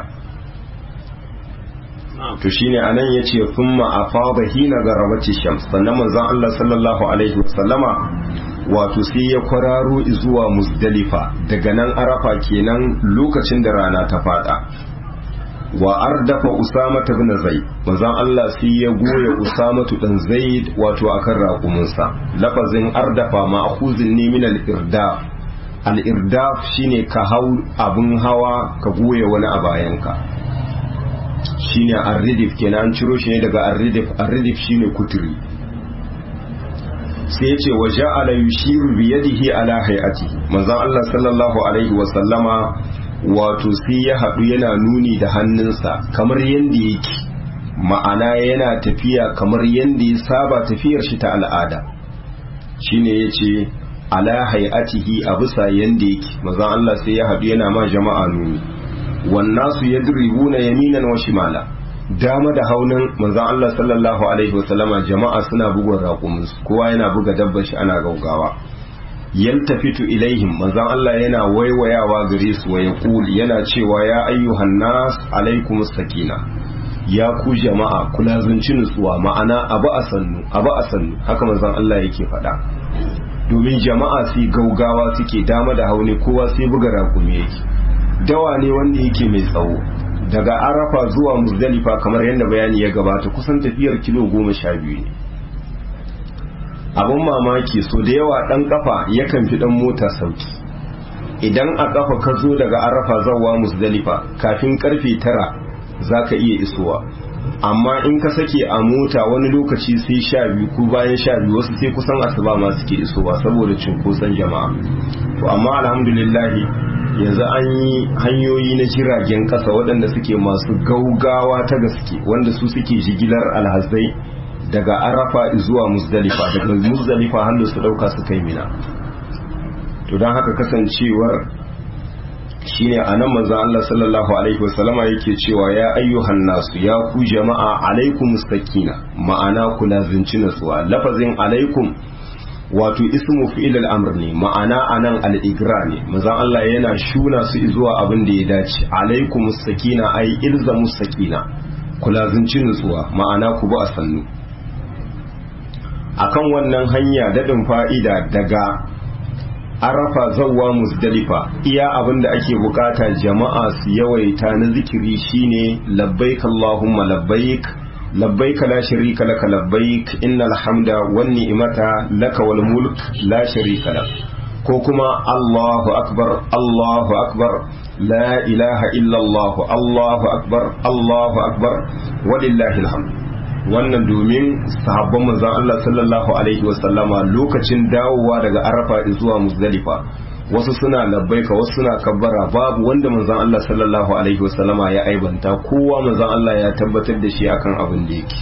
to shine anan yace thumma afada hina garabati shams sannan manzon Allah sallallahu alaihi wasallama wato sai ya kwararo zuwa muzdalifa daga nan arafa kenan lokacin da rana ta fada wa ardafa usama ibn zaid manzon Allah sai ya goya usama dan zaid wato akan raƙuminsa lafazin ardafa ma'khuzin ne min al-irdaf al-irdaf shine ka hau abun hawa ka goya wani a bayanka shine ar-ridif kenan an ciro shi ne daga ar-ridif ar-ridif shine kuturi sai yace wa ja'ala yushiru bi yadihi ala hay'atihi manzon Allah sallallahu alaihi wa sallama wato sai ya haɗu yana nuni da hannunsa kamar yadda yake ma'ana yana tafiya kamar yadda ya saba tafiyar shi ta al'ada shine yace ala hay'atihi a bisa yanda yake manzon Allah sai ya haɗu yana ma jama'a nuni wannasu yadribuna yaminan wa shimala dama da haunin manzon Allah sallallahu alaihi wasallama jama'a suna bugun raƙumin kowa yana buga dabbar shi ana gaugawa yaltafitu ilaihim manzon Allah yana waiwayawa gare su wa yaqul yana cewa ya ayyuhan nas alaikum sakina ya ku jama'a kula zunci nutsuwa ma'ana abu a sannu abu a sannu haka manzon Allah yake faɗa domin jama'a su gaugawa suke dama da hauni kowa sai buga raƙumi yake dawa ne wanda yake mai tsawo daga arafa zuwa muzdalifa kamar yadda bayani ya gabata kusan tafiyar kilo goma sha biyu ne abin mamaki so da yawa dan kafa yakan fi dan mota sauki idan a kafa ka zo daga arafa zawa musdalifa kafin karfe tara za ka iya isowa amma in ka sake a mota wani lokaci sai sha biyu ko bayan sha biyu wasu sai kusan asuba ma suke isowa saboda cunkoson jama'a to amma alhamdulillahi yanzu an yi hanyoyi na jiragen kasa waɗanda suke masu gaugawa ta gaske wanda su suke jigilar alhazai daga arafa zuwa musdalifa daga musdalifa hannu su ɗauka su kai mina to don haka kasancewar shine a nan manzan Allah sallallahu alaihi wasallama yake cewa ya ayyuhan nasu ya ku jama'a alaikum sakina ma'ana ku lazinci natsuwa lafazin alaikum wato ismu fi'il al-amr ne ma'ana anan al-igra ne manzan Allah yana shuna su zuwa abin da ya dace alaikum sakina ai ilzamu sakina ku lazinci natsuwa ma'ana ku bi a sannu akan wannan hanya dadin fa'ida daga arafa zawwa musdalifa iya abin da ake bukata jama'a su yawaita na zikiri shine labbaik allahumma labbaik labbaik la sharika laka labbaik innal hamda wan ni'mata laka wal mulk la sharika lak ko kuma allahu akbar allahu akbar la ilaha illa allah allahu akbar allahu akbar walillahi alhamd wannan domin sahabban manzon Allah sallallahu alaihi wasallama lokacin dawowa daga Arafa zuwa Muzdalifa wasu suna labbaika wasu suna kabbara babu wanda manzon Allah sallallahu alaihi wasallama ya aibanta kowa manzon Allah ya tabbatar da shi akan abin da yake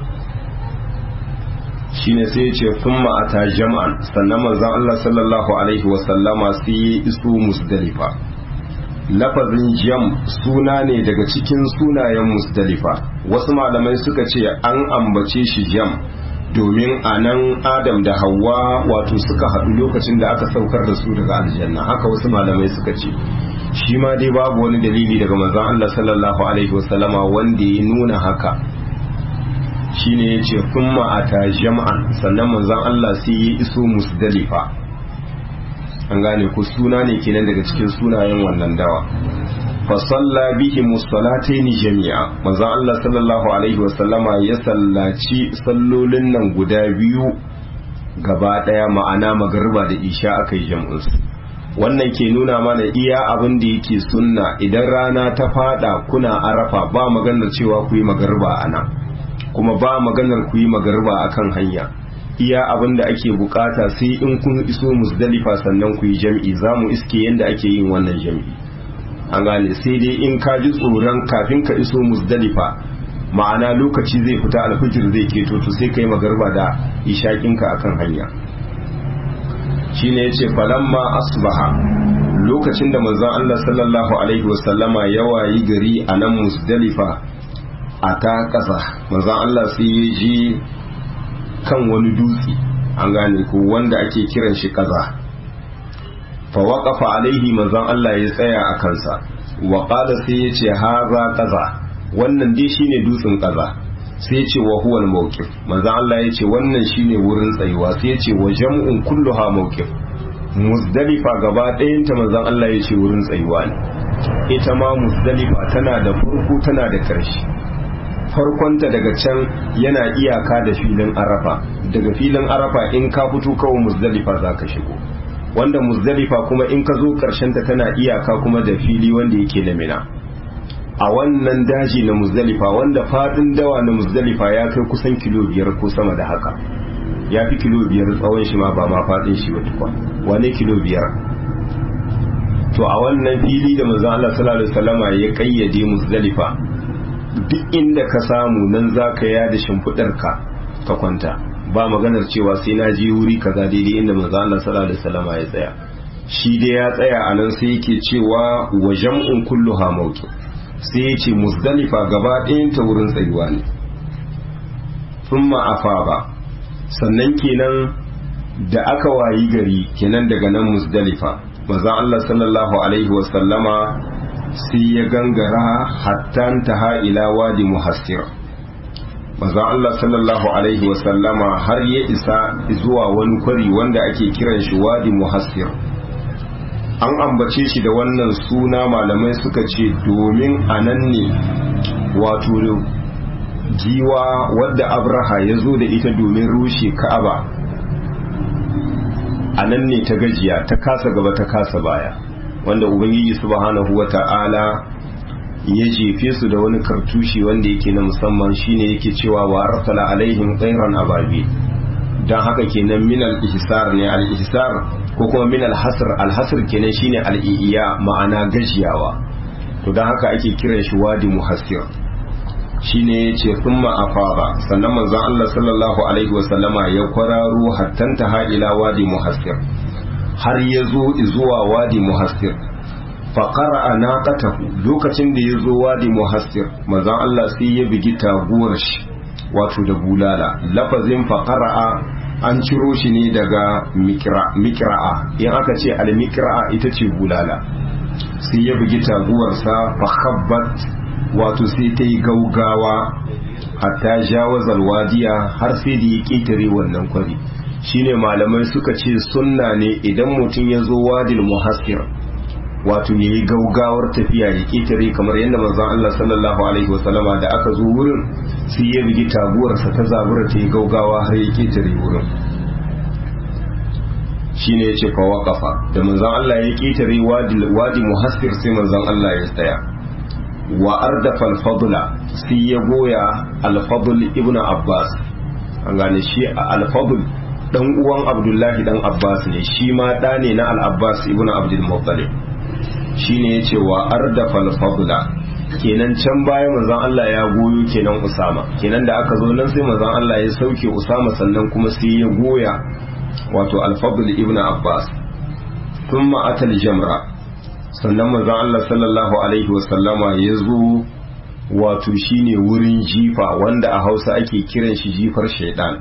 shine sai ya ce thumma ata jam'an sannan manzon Allah sallallahu alaihi wasallama sai ya iso Muzdalifa lafazin jam suna ne daga cikin sunayen musdalifa wasu malamai suka ce an ambace shi jam domin a nan adam da hawa wato suka haɗu lokacin da aka saukar da su daga aljanna haka wasu malamai suka ce shi ma dai babu wani dalili daga manzon Allah sallallahu alaihi wasallama wanda ya nuna haka shine ya ce kuma ata jam'an sannan manzon Allah sai ya iso musdalifa an gane ku suna ne kenan daga cikin sunayen wannan dawa fa salla bihi musallataini jami'a manzon Allah sallallahu alaihi wa sallama ya sallaci sallolin nan guda biyu gaba daya ma'ana magariba da isha akai jam'un su wannan ke nuna mana iya abin da yake sunna idan rana ta fada kuna arafa ba maganar cewa ku yi magariba ana kuma ba maganar ku yi magariba akan hanya iya abin da ake bukata sai in kun iso musdalifa sannan ku yi jam'i za mu iske yadda ake yin wannan jam'i an gane sai dai in ka ji tsoron kafin ka iso musdalifa ma'ana lokaci zai fita alfijir zai keto to sai ka yi magarba da ishakinka akan hanya shine yace falamma asbaha lokacin da manzon Allah sallallahu alaihi wasallama ya wayi gari a nan musdalifa a ta kasa manzon Allah sai ya ji kan wani dutse an gane ko wanda ake kiran shi kaza fa waqafa alaihi manzon Allah ya tsaya a kansa wa qala sai ya ce haza kaza wannan dai shine dutsen kaza sai ya ce wa huwa al-mawqif manzon Allah ya ce wannan shine wurin tsayuwa sai ya ce wa jam'un kulluha mawqif muzdalifa gaba ɗayanta manzon Allah ya ce wurin tsayuwa ne ita ma muzdalifa tana da farko tana da ƙarshe farkonta daga can yana iyaka da filin arafa daga filin arafa in ka fito kawai muzdalifa za ka shigo wanda muzdalifa kuma in ka zo ta tana iyaka kuma da fili wanda yake na mina a wannan daji na muzdalifa wanda fadin dawa na muzdalifa ya kai kusan kilo biyar ko sama da haka ya fi kilo biyar tsawon shi ma ba ma fadin shi ba tukwa wane kilo biyar to a wannan fili da manzon Allah sallallahu alaihi wasallama ya kayyade muzdalifa duk inda ka samu nan za ka yada shimfiɗarka ka kwanta ba maganar cewa sai na je wuri kaza daidai inda manzo Allah sallallahu alaihi wasallam ya tsaya shi dai ya tsaya a nan sai yake cewa wa jam'un kulluha mawqi sai ya ce muzdalifa gaba ɗayan ta wurin tsayuwa ne thumma afaba sannan kenan da aka wayi gari kenan daga nan muzdalifa manzo Allah sallallahu alaihi wasallama sai ya gangara hatta taha ila wadi muhassir manzo Allah sallallahu alaihi wasallama har ya isa zuwa wani kwari wanda ake kiran shi wadi muhassir an ambace shi da wannan suna malamai suka ce domin a nan ne wato giwa wadda abraha ya zo da ita domin rushe ka'aba a nan ne ta gajiya ta kasa gaba ta kasa baya wanda ubangiji subhanahu wata'ala ya jefe su da wani kartushi wanda yake na musamman shine yake cewa wa arsala alaihim tsairan ababi don haka kenan min al-ihsar ne al-ihsar ko kuma min al-hasr al-hasr kenan shine al-iya ma'ana gajiyawa to don haka ake kiran shi wadi muhassir shine yace thumma afara sannan manzon Allah sallallahu alaihi wa sallama ya kwararo hattanta ha ila wadi muhassir har ya zo zuwa wadi muhassir faƙara a naƙatahu lokacin da ya zo wadi muhassir mazan Allah sai ya bigi taguwar shi wato da bulala lafazin faƙara'a an ciro shi ne daga mikra'a in aka ce al-mikra'a ita ce bulala sai ya bigi taguwarsa fakhabbat wato sai ta yi gaugawa hatta jawazal wadiya har sai da ya ƙetare wannan kwari shine malamai suka ce sunna ne idan mutum ya zo wadil muhassir wato ya yi gaugawar tafiya ya ƙetare kamar yadda manzon Allah sallallahu alaihi wasallama da aka zo wurin sai ya bigi taguwarsa ta zabura ta yi gaugawa har ya ƙetare wurin shine ya ce fa kafa da manzon Allah ya ƙetare wadi muhassir sai manzon Allah ya tsaya wa ardafa al-fadla sai ya goya al-fadl ibnu abbas an gane shi al-fadl dan uwan abdullahi dan abbas ne shi ma da ne na al-abbas ibnu abdul muttalib shine yace wa ardafa al-fadla kenan can baya manzon Allah ya goyo kenan usama kenan da aka zo nan sai manzon Allah ya sauke usama sannan kuma sai ya goya wato al-fadl ibnu abbas thumma atal jamra sannan manzon Allah sallallahu alaihi wasallama ya zo wato shine wurin jifa wanda a Hausa ake kiran shi jifar shaidan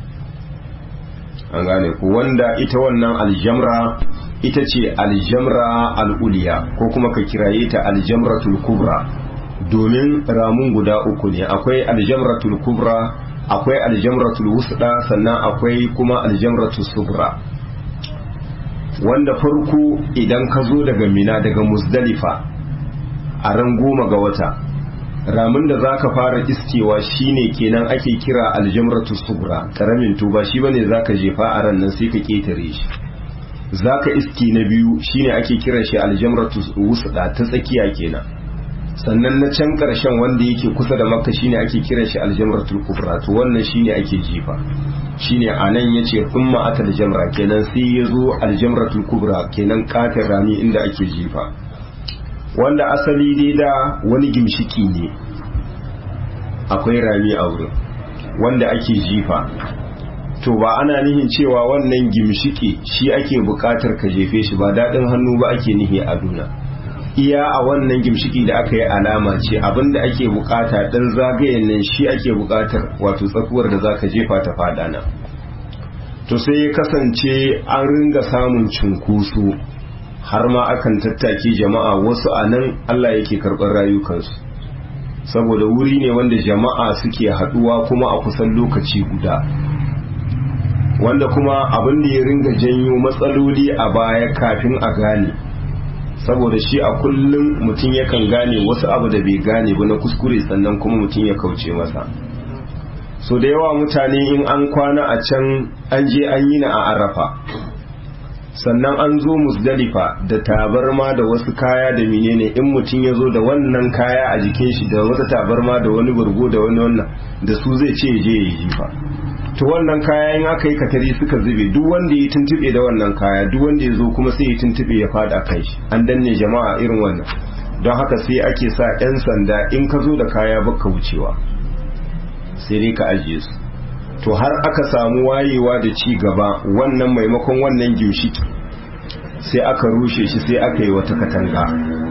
an gane ku wanda ita wannan aljamra ita ce aljamra al'uliya ko kuma ka kiraye ta aljamratul kubra domin ramun guda uku ne akwai aljamratul kubra akwai aljamratul wusda sannan akwai kuma aljamratul subra wanda farko idan ka zo daga mina daga musdalifa a ran goma ga wata ramin da zaka fara iskewa shine kenan ake kira aljamratu sugra karamin tuba shi bane zaka jefa a ran nan sai ka ketare shi zaka iski na biyu shine ake kiran shi aljamratu wusda ta tsakiya kenan sannan na can karshen wanda yake kusa da makka shine ake kiran shi aljamratul kubra to wannan shine ake jefa shine anan yace thumma atal jamra kenan sai yazo aljamratul kubra kenan katin rami inda ake jefa wanda asali dai da wani gimshiki ne akwai rami a wurin wanda ake jifa to ba ana nihin cewa wannan gimshiki shi ake bukatar ka jefe shi ba daɗin hannu ba ake nihi a duna iya a wannan gimshiki da aka yi alama ce abinda ake bukata dan zagayen nan shi ake bukatar wato tsakuwar da zaka jefa ta fada nan to sai ya kasance an ringa samun cunkoso har ma akan tattaki jama'a wasu a nan Allah yake karɓar rayukansu saboda wuri ne wanda jama'a suke haɗuwa kuma a kusan lokaci guda wanda kuma abin da ya ringa janyo matsaloli a baya kafin a gane saboda shi a kullum mutum yakan gane wasu abu da bai gane ba na kuskure sannan kuma mutum ya kauce masa so da yawa mutane in an kwana a can an je an yi na a arafa sannan an zo musdalifa da tabarma da wasu kaya da menene in mutum ya zo da wannan kaya a jikin shi da wata tabarma da wani burgo da wani wannan da su zai ce je ya jifa to wannan kaya in aka yi katari suka zube duk wanda ya tuntube da wannan kaya duk wanda ya zo kuma sai ya tuntube ya fada kai shi an danne jama'a irin wannan don haka sai ake sa 'yan sanda in ka zo da kaya baka wucewa sai dai ka ajiye su to har aka samu wayewa da ci gaba wannan maimakon wannan gimshiki sai aka rushe shi sai aka yi wata katanga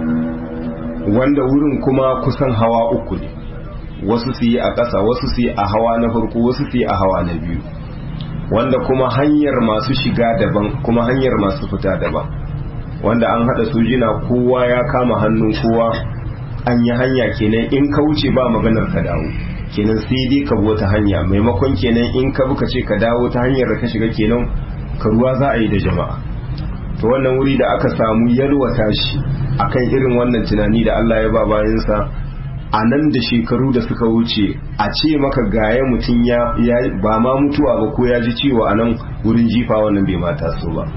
wanda wurin kuma kusan hawa uku ne wasu su yi a ƙasa wasu su yi a hawa na farko wasu su yi a hawa na biyu wanda kuma hanyar masu shiga daban kuma hanyar masu fita daban wanda an haɗa sojina kowa ya kama hannun kowa an yi hanya kenan in ka wuce ba maganar ka dawo kenan sai dai ka wata hanya maimakon kenan in ka buka ce ka dawo ta hanyar da ka shiga kenan ka ruwa za a yi da jama'a to wannan wuri da aka samu yalwata shi akan irin wannan tunani da Allah ya ba bayansa a nan da shekaru da suka wuce a ce maka gaya mutum ya ba ma mutuwa ba ko ya ji ciwo a nan wurin jifa wannan bai mata so ba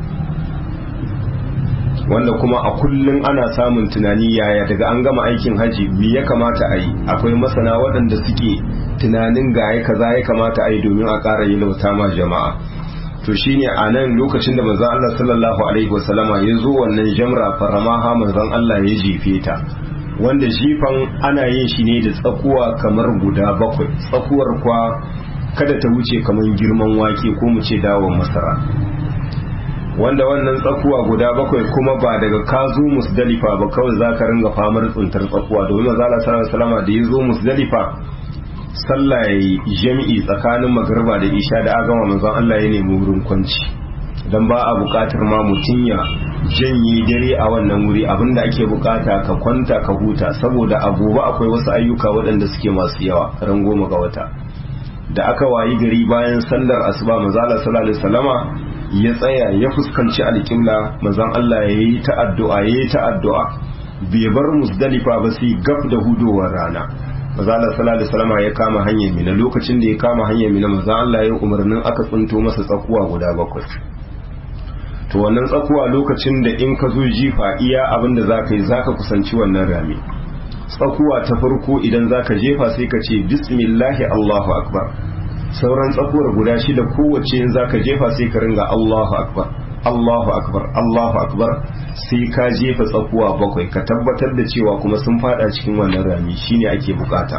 wanda kuma a kullum ana samun tunani yaya daga an gama aikin haji me ya kamata a yi akwai masana waɗanda suke tunanin gaya kaza ya kamata a yi domin a ƙara yi lauta ma jama'a to shine a nan lokacin da manzon Allah sallallahu alaihi wasallama ya zo wannan jamra faramaha manzon Allah ya jefe ta wanda jifan ana yin shi ne da tsakuwa kamar guda bakwai tsakuwar kwa kada ta wuce kamar girman wake ko mu ce dawon masara wanda wannan tsakuwa guda bakwai kuma ba daga ka zo musdalifa ba kawai za ka ringa famar tsuntar tsakuwa domin manzo Allah sallallahu alaihi wasallam da ya zo musdalifa sallah yayi jami'i tsakanin magriba da isha da agama manzon Allah ya nemi wurin kwanci dan ba a bukatar ma mutum ya janye dare a wannan wuri abinda ake bukata ka kwanta ka huta saboda a gobe akwai wasu ayyuka waɗanda suke masu yawa ran goma ga wata da aka wayi gari bayan sallar asuba manzo Allah sallallahu alaihi wasallama ya tsaya ya fuskanci alƙibla manzon Allah ya yi ta addu'a ya yi ta addu'a bai bar musdalifa ba sai gab da hudowar rana manzon Allah sallallahu alaihi wasallam ya kama hanyar mina lokacin da ya kama hanyar mina manzon Allah ya umarnin aka tsunto masa tsakuwa guda bakwai to wannan tsakuwa lokacin da in ka zo jifa iya abin da zaka yi zaka kusanci wannan rami tsakuwa ta farko idan zaka jefa sai ka ce bismillahi Allahu akbar sauran tsakuwar guda shida kowace in zaka jefa sai ka ringa Allahu akbar Allahu akbar Allahu akbar sai ka jefa tsakuwa bakwai ka tabbatar da cewa kuma sun fada cikin wannan rami shine ake bukata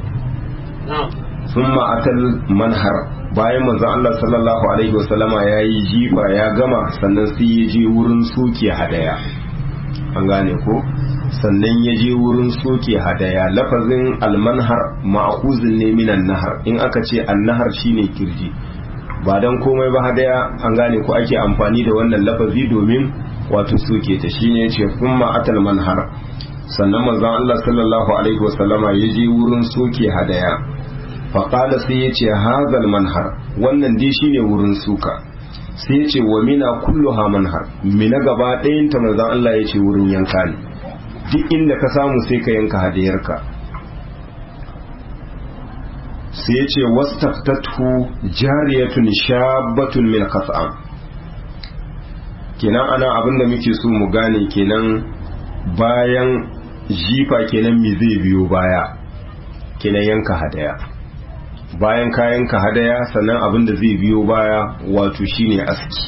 thumma atal manhar bayan manzon Allah sallallahu alaihi wasallama yayi jifa ya gama sannan sai ya je wurin soke hadaya an gane ko sannan ya je wurin soke hadaya lafazin almanhar ma'akuzin ne minan nahar in aka ce annahar shine kirji ba dan komai ba hadaya an gane ko ake amfani da wannan lafazi domin wato soke ta shine yace kuma atal manhar sannan manzon Allah sallallahu alaihi wasallama ya je wurin soke hadaya faqala sai yace hazal manhar wannan dai shine wurin suka sai yace wa mina kulluha manhar mina gaba ɗayan ta manzon Allah yace wurin yanka ne duk inda ka samu sai ka yanka hadiyarka sai ya ce wastaftatu jariyatun shabatun min qas'am kenan ana abinda muke so mu gane kenan bayan jifa kenan me zai biyo baya kenan yanka hadaya bayan ka yanka hadaya sannan abinda zai biyo baya wato shine aski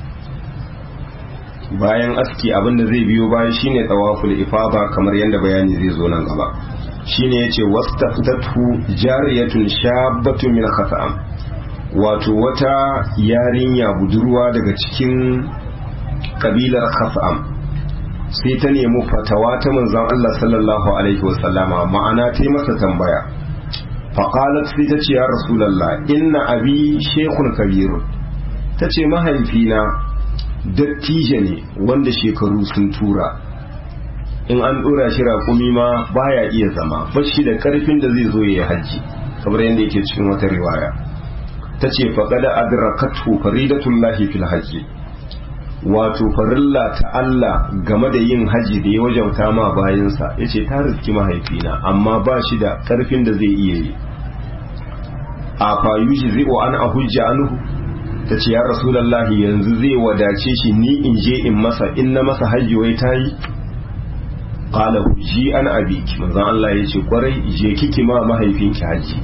bayan aski abinda zai biyo baya shine tawaful ifada kamar yadda bayani zai zo nan gaba shine yace wastaftatu jariyatun shabbatun min khasam wato wata yarinya budurwa daga cikin kabilar khasam sai ta nemi fatawa ta manzon Allah sallallahu alaihi wasallama ma'ana ta yi masa tambaya faqalat sai ta ce ya rasulullah inna abi shaykhun kabirun ta ce mahaifina dattijo ne wanda shekaru sun tura in an dora shi raƙumi ma baya iya zama bashi da karfin da zai zo ya yi hajji kamar yadda yake cikin wata riwaya ta ce faƙada adrakatu faridatullahi fil hajji wato farilla ta Allah game da yin haji da ya wajauta ma bayansa ya ce ta riski mahaifina amma ba shi da ƙarfin da zai iya yi a fayushi zai wa an a hujja anhu ta ce ya rasulallahi yanzu zai wadace shi ni in je in masa in na masa hajji wai ta yi qala ji an abiki manzon Allah ya ce kwarai je kiki ma mahaifinki hajji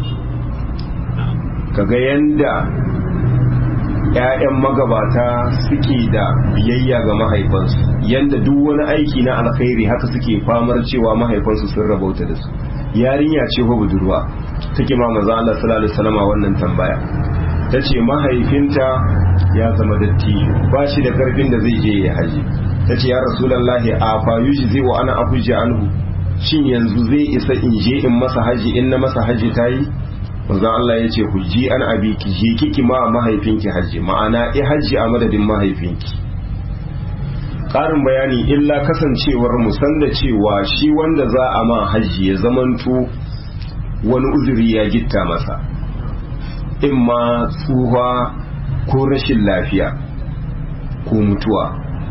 kaga yanda ‘ya'yan magabata suke da biyayya ga mahaifansu yanda duk wani aiki na alkhairi haka suke famar cewa mahaifansu sun rabauta da su yarinya ce ko budurwa take ma maza Allah sallallahu alaihi wasallam wannan tambaya tace mahaifinta ya zama dattijo ba shi da karfin da zai je ya haji tace ya rasulullahi a fayushi zai wa ana abuja anhu shin yanzu zai isa in je in masa haji in na masa haji tayi manzon Allah ya ce hujji an abiki je kiki ma mahaifinki hajji ma'ana i hajji a madadin mahaifinki ƙarin bayani illa kasancewar musan da cewa shi wanda za a ma hajji ya zamanto wani uzuri ya gitta masa in ma tsuha ko rashin lafiya ko mutuwa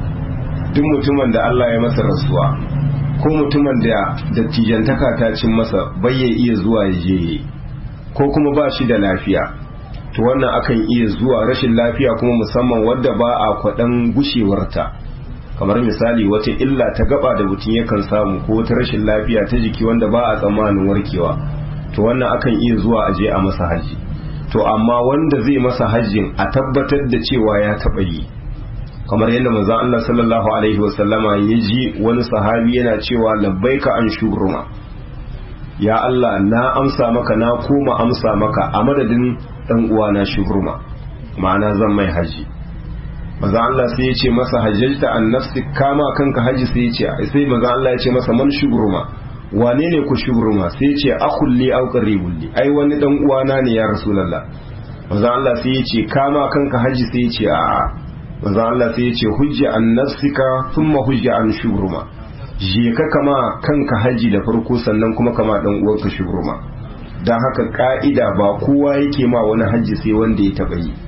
duk mutumin da Allah ya masa rasuwa ko mutumin da dattijantaka ta cin masa bai ya iya zuwa ya je ko kuma ba shi da lafiya to wannan akan iya zuwa rashin lafiya kuma musamman wadda ba a kwaɗan gushewarta kamar misali wata illa ta gaba da mutum yakan samu ko wata rashin lafiya ta jiki wanda ba a tsammanin warkewa to wannan akan iya zuwa aje a masa haji to amma wanda zai masa hajjin a tabbatar da cewa ya taɓa yi kamar yadda manzon Allah sallallahu alaihi wasallama ya ji wani sahabi yana cewa labbaika an shubruma ya Allah na amsa maka na koma amsa maka a madadin dan uwana shubruma ma'ana zan mai haji manzon Allah sai ya ce masa hajjajta an nafsi kama kanka haji sai ya ce sai manzon Allah ya ce masa man shubruma wane ne ku shubruma sai ya ce akhulli aw qaribulli ai wani dan uwana ne ya rasulullah manzon Allah sai ya ce kama kanka haji sai ya ce a'a manzo Allah sai ya ce hujja an nafsika thumma hujja an shubruma je ka kama kanka haji da farko sannan kuma kama dan uwanka shubruma dan haka ka'ida ba kowa yake ma wani haji sai wanda ya taba yi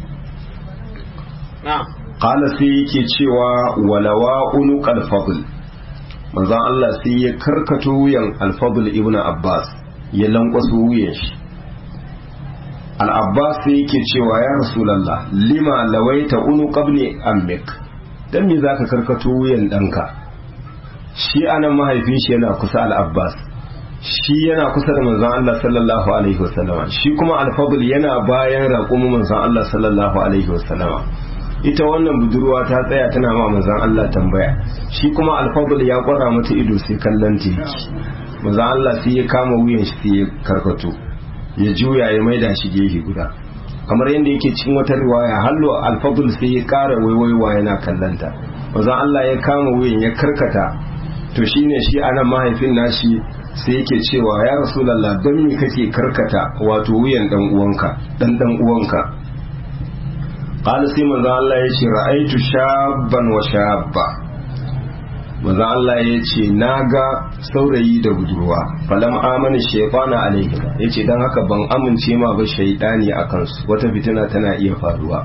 qala sai yake cewa walawa unuqal fadl manzo Allah sai ya karkato wuyan al-fadl ibnu abbas ya lankwaso wuyan shi al'abbas sai yake cewa ya rasulallah lima lawaita unu qabni ammik dan me zaka karkato wuyan ɗanka shi anan mahaifin shi yana kusa al'abbas shi yana kusa da manzon Allah sallallahu alaihi wasallama shi kuma alfadl yana bayan raƙumin manzon Allah sallallahu alaihi wasallama ita wannan budurwa ta tsaya tana ma manzon Allah tambaya shi kuma alfadl ya kwara mata ido sai kallon ta manzon Allah sai ya kama wuyan shi sai ya karkato ya juya ya maida shi gefe guda kamar yadda yake cikin wata riwaya hallo alfadul sai ya kara waiwaiwa yana kallanta wanzan Allah ya kama wuyan ya karkata to shine shi anan mahaifin nashi sai yake cewa ya rasulullah don me kake karkata wato wuyan dan uwanka dan dan uwanka qala sai manzon Allah ya ce ra'aitu shabban wa shabba maza Allah ya ce na ga saurayi da budurwa falam amana shaifana alaihi ya ce don haka ban amince ma ba shaidani a kansu wata fitina tana iya faruwa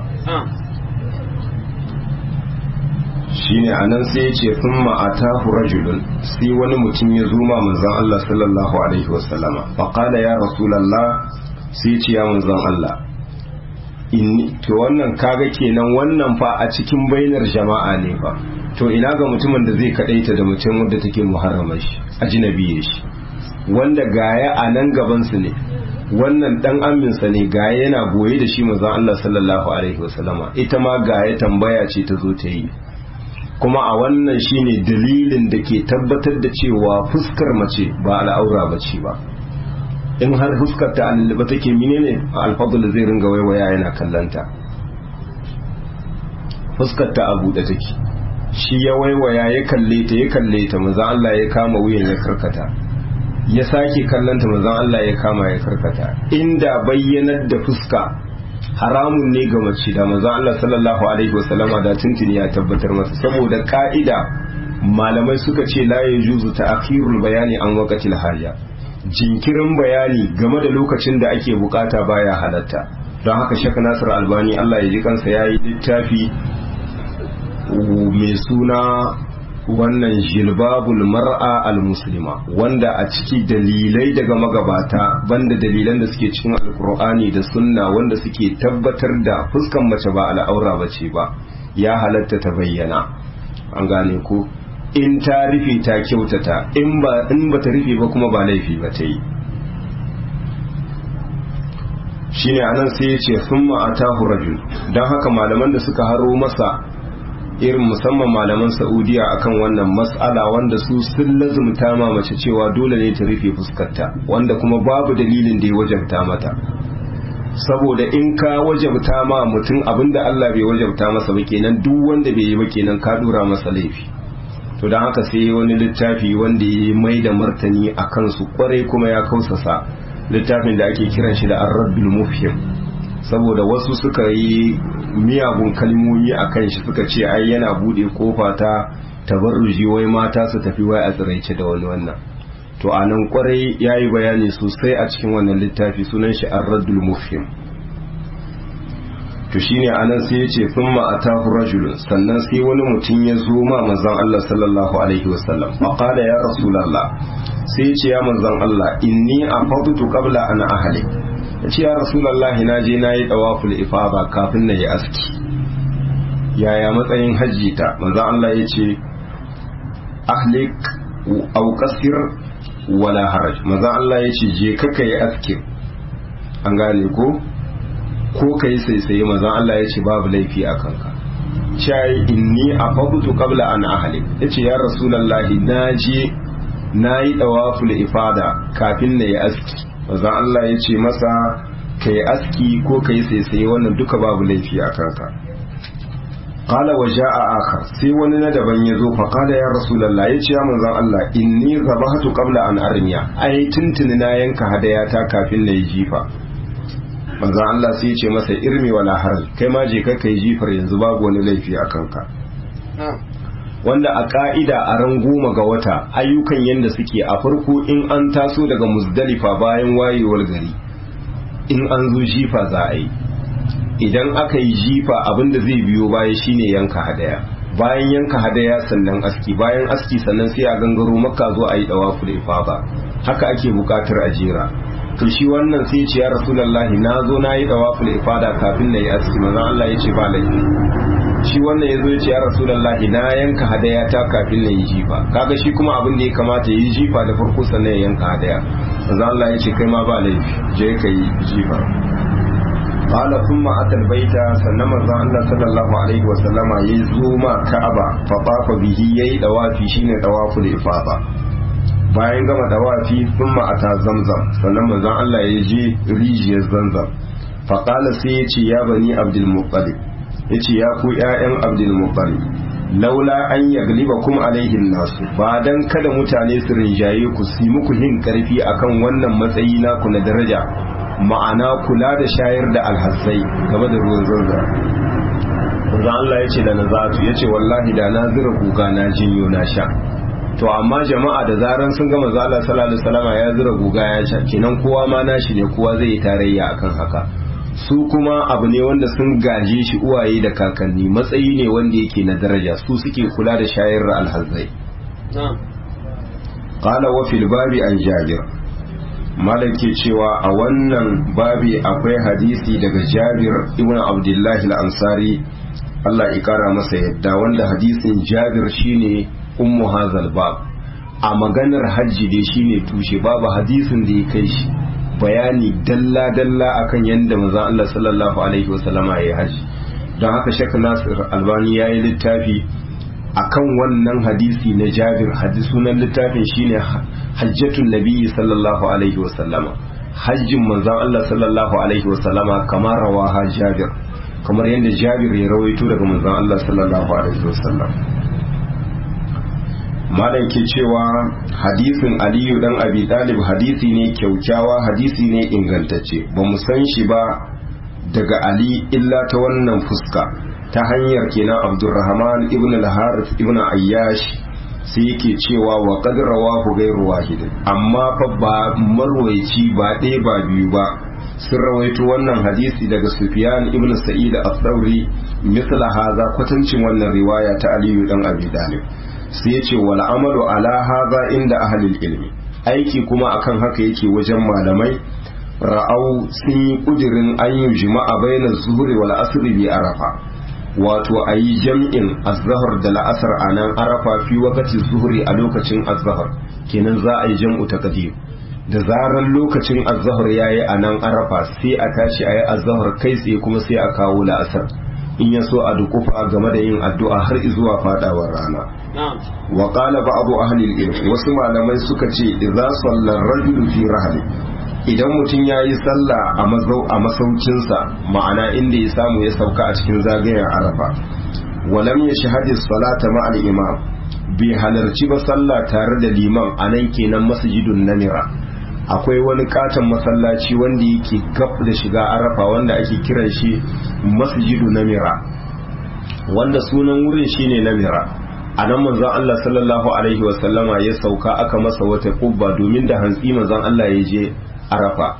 shine a nan sai ya ce sun ma'atahu rajulun sai wani mutum ya zuma manzan Allah sallallahu alaihi wasallama faƙala ya rasulallah sai ce ya manzan Allah inni to wannan kaga kenan wannan fa a cikin bainar jama'a ne fa to ina ga mutumin da zai kadaita da mutum wanda take muharramar shi ajnabiye shi wanda gaya a nan gaban su ne wannan dan aminsa ne gaya yana goye da shi manzon Allah sallallahu alaihi wasallama ita ma gaya tambaya ce ta zo ta yi kuma a wannan shine dalilin da ke tabbatar da cewa fuskar mace ba al'aura bace ba in har fuskar ta alilba take menene alfadul zai ringa waiwaya yana kallanta fuskar ta a buɗe take shi ya waiwaya ya kalle ta ya kalle ta manzon Allah ya kama wuyan ya karkata ya sake kallanta manzon Allah ya kama ya karkata inda bayyanar da fuska haramun ne ga mace da manzon Allah sallallahu alaihi wasallama da tuntuni ya tabbatar masa saboda ka'ida malamai suka ce la yajuzu ta'khirul bayani an waqtil haja jinkirin bayani game da lokacin da ake bukata baya halatta don haka shaka nasir albani Allah ya ji kansa yayi littafi mai suna wannan jilbabul mar'a al-muslima wanda a ciki dalilai daga magabata banda dalilan da suke cikin alkur'ani da sunna wanda suke tabbatar da fuskan mace ba al'aura bace ba ya halatta ta bayyana an gane ko in ta rufe ta kyautata in ba in ba ta rufe ba kuma ba laifi ba ta yi shine anan sai ya ce summa atahu rajul dan haka malaman da suka haro masa irin musamman malaman saudiya akan wannan mas'ala wanda su sun lazumta ma mace cewa dole ne ta rufe fuskarta wanda kuma babu dalilin da ya wajabta mata saboda in ka wajabta ma mutum abinda Allah bai wajabta masa ba kenan duk wanda bai yi ba kenan ka dora masa laifi to don haka sai wani littafi wanda ya mai da martani a kansu kwarai kuma ya kausasa littafin da ake kiran shi da arrabil mufhim saboda wasu suka yi miyagun kalmomi a kan shi suka ce ai yana bude kofa ta tabarruji wai mata su tafi wai a tsiraice da wani wannan to a nan kwarai ya yi bayani sosai a cikin wannan littafi sunan shi arradul mufhim to to shine anan sai yace thumma atahu rajulun sannan sai wani mutum ya zo ma manzon Allah sallallahu alaihi wasallam fa qala ya rasulullah sai yace ya manzon Allah inni afadtu qabla an ahli yace ya rasulullah na je nayi tawaful ifada kafin na yi aski yaya matsayin hajji ta manzon Allah yace ahlik aw qasir wala haraj manzon Allah yace je ka kai aski an gane ko ko ka yi saisaye mazan Allah ya ce babu laifi a kanka shayi inni a fabutu kabla an ahali ya ce ya rasulallahi na je na yi ɗawaful ifada kafin na yi aski mazan Allah ya ce masa ka yi aski ko ka yi saisaye wannan duka babu laifi a kanka qala wa ja'a akhar sai wani na daban ya zo fa qala ya rasulullah ya ce ya manzon Allah inni zabahtu qabla an armiya ai tuntuni na yanka hadayata kafin na yi jifa manzo Allah sai ce masa irmi wala haraj kai ma je kai jifar yanzu babu wani laifi a kanka wanda a ka'ida a ran goma ga wata ayyukan yanda suke a farko in an taso daga muzdalifa bayan wayewar gari in an zo jifa za a yi idan aka yi jifa abinda zai biyo baya shine yanka hadaya bayan yanka hadaya sannan aski bayan aski sannan sai a gangaro makka zo a yi dawafu da ifada haka ake bukatar a jera to shi wannan sai ce ya rasulullahi na zo na yi dawaful ifada kafin na yi aski manzon Allah ya ce ba laifi shi wannan ya zo ya ce ya rasulullahi na yanka hadaya ta kafin na yi jifa kaga shi kuma abin da ya kamata ya yi jifa da farko sannan ya yanka hadaya manzon Allah ya ce kai ma ba laifi je ka yi jifa qala thumma atal baita sannan manzon Allah sallallahu alaihi wa sallama ya zo ma Ka'aba fa tafa bihi yayi dawafi shine dawaful ifada bayan gama dawafi sun ma'ata zamzam sannan manzon Allah ya je rijiyar zamzam faƙala sai ya ce ya bani abdulmuttalib ya ce ya ku ‘ya'yan abdulmuttalib laula an yagliba kuma alaihin nasu ba dan kada mutane su rinjaye ku su muku yin karfi akan wannan matsayi naku na daraja ma'ana kula da shayar da alhassai game da ruwan zanzan manzon Allah ya ce da nazatu ya ce wallahi da na zira guga na jinyo na sha to amma jama'a da zaran sun gama zala sallallahu alaihi wasallam ya zura guga ya sha kenan kowa ma nashi ne kowa zai yi tarayya akan haka su kuma abu ne wanda sun gaje shi uwaye da kakanni matsayi ne wanda yake na daraja su suke kula da shayar da alhazai qala wa fil babi an jabir malam ke cewa a wannan babi akwai hadisi daga jabir ibn abdullahi al-ansari Allah ya kara masa yadda wanda hadisin jabir shine ummu hazal bab a maganar hajji dai shine tushe babu hadisin da ya kai shi bayani dalla dalla akan yadda manzon Allah sallallahu alaihi wasallama ya haji don haka Sheikh Nasir Albani ya yi littafi akan wannan hadisi na Jabir hadisi sunan littafin shine hajjatun nabiyyi sallallahu alaihi wasallama hajjin manzon Allah sallallahu alaihi wasallama kamar rawaha Jabir kamar yadda Jabir ya rawaito daga manzon Allah sallallahu alaihi wasallam malam ke cewa hadisin aliyu dan abi talib hadisi ne kyaukyawa hadisi ne ingantacce ba mu san shi ba daga ali illa ta wannan fuska ta hanyar kenan abdurrahman ibn al-harith ibn ayyash sai yake cewa wa qad rawahu ghayru wahid amma fa ba marwaici ba ɗaya ba biyu ba sun rawaito wannan hadisi daga sufyan ibn sa'id al-thawri misla haza kwatancin wannan riwaya ta aliyu dan abi talib sai ya ce wal amalu ala hadha inda ahlil ilmi aiki kuma akan haka yake wajen malamai ra'au sun yi kudirin an yi jima'a bainar zuhri wal asri bi arafa wato a yi jam'in azhar da la'asar a nan arafa fi wakati zuhri a lokacin azhar kenan za a yi jam'u taqdim da zarar lokacin azhar yayi a nan arafa sai a tashi a yi azhar kai tsaye kuma sai a kawo la'asar in ya so a dukufa game da yin addu'a har zuwa fadawar rana wa qala ba'du ahli al-ilm wasu malamai suka ce idza salla ar-rajulu fi rahli idan mutum yayi sallah a mazau a masaukinsa ma'ana inda ya samu ya sauka a cikin zagayen arafa walam yashhadu as-salata ma'a al-imam bai halarci ba sallah tare da liman anan kenan masjidun namira akwai wani katon masallaci wanda yake gab da shiga arafa wanda ake kiran shi masjidu namira wanda sunan wurin shine namira a nan manzon Allah sallallahu alaihi wasallama ya sauka aka masa wata kubba domin da hantsi manzon Allah ya je arafa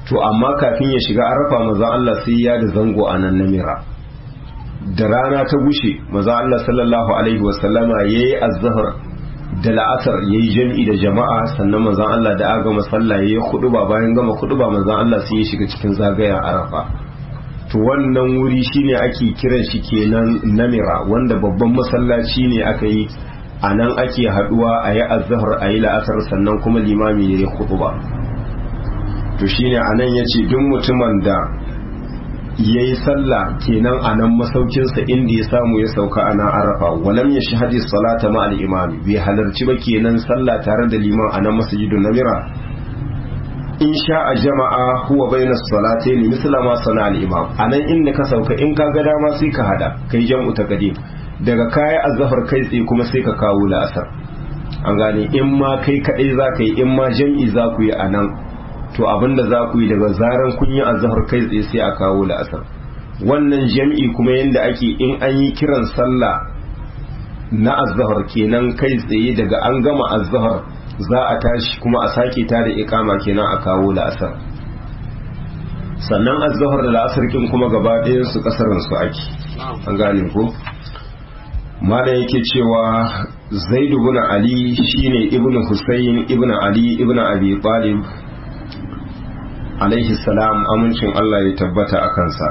to amma kafin ya shiga arafa maza Allah sai ya da zango a nan namira da rana ta gushe maza Allah sallallahu alaihi wasallama ya yi azahar da la'asar ya yi jam'i da jama'a sannan manzan Allah da aga masalla ya yi ba bayan gama ba manzan Allah sai ya shiga cikin zagayen arafa to wannan wuri shine ake kiran shi kenan namira wanda babban masallaci ne aka yi a nan ake haduwa a yi azahar a yi la'asar sannan kuma limami ya yi ba to shine a nan ya ce duk mutumin da ya yi sallah kenan a nan masaukinsa inda ya samu ya sauka a nan arafa walam ya shahadi salata ma al-imami bai halarci ba kenan sallah tare da liman a nan masjidun namira in sha a jama'a huwa bayna salatayn misla ma sana al-imam a nan inda ka sauka in ka ga dama sai ka hada kai jam'u ta gade daga kaya azhar kai tsaye kuma sai ka kawo la'asar an gane in ma kai kadai za ka yi in ma jam'i za ku yi a nan to abinda za ku yi daga zaran kun yi azhar kai tsaye sai a kawo la'asar wannan jam'i kuma yanda ake in an yi kiran sallah na azhar kenan kai tsaye daga an gama azhar za a tashi kuma a sake ta da ikama kenan a kawo la'asar sannan azhar da la'asar kin kuma gaba ɗayan su kasarin su ake an gane ko malam yake cewa zaidu ibn ali shine ibnu husayn ibnu ali ibnu abi talib alaihi salam amincin Allah ya tabbata a kansa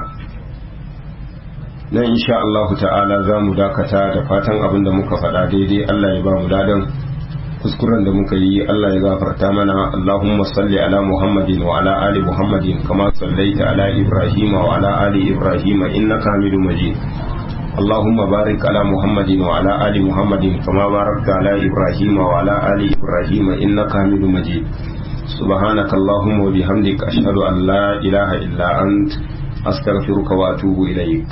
nan insha Allah ta'ala za mu dakata da fatan abin da muka faɗa daidai Allah ya ba mu ladan kuskuren da muka yi Allah ya gafarta mana Allahumma salli ala Muhammadin wa ala ali Muhammadin kama sallaita ala Ibrahim wa ala ali Ibrahim innaka Hamidum Majid اللهم بارك على محمد وعلى آل محمد كما باركت على إبراهيم وعلى آل إبراهيم إنك حميد مجيد سبحانك اللهم وبحمدك أشهد أن لا إله إلا أنت أستغفرك وأتوب إليك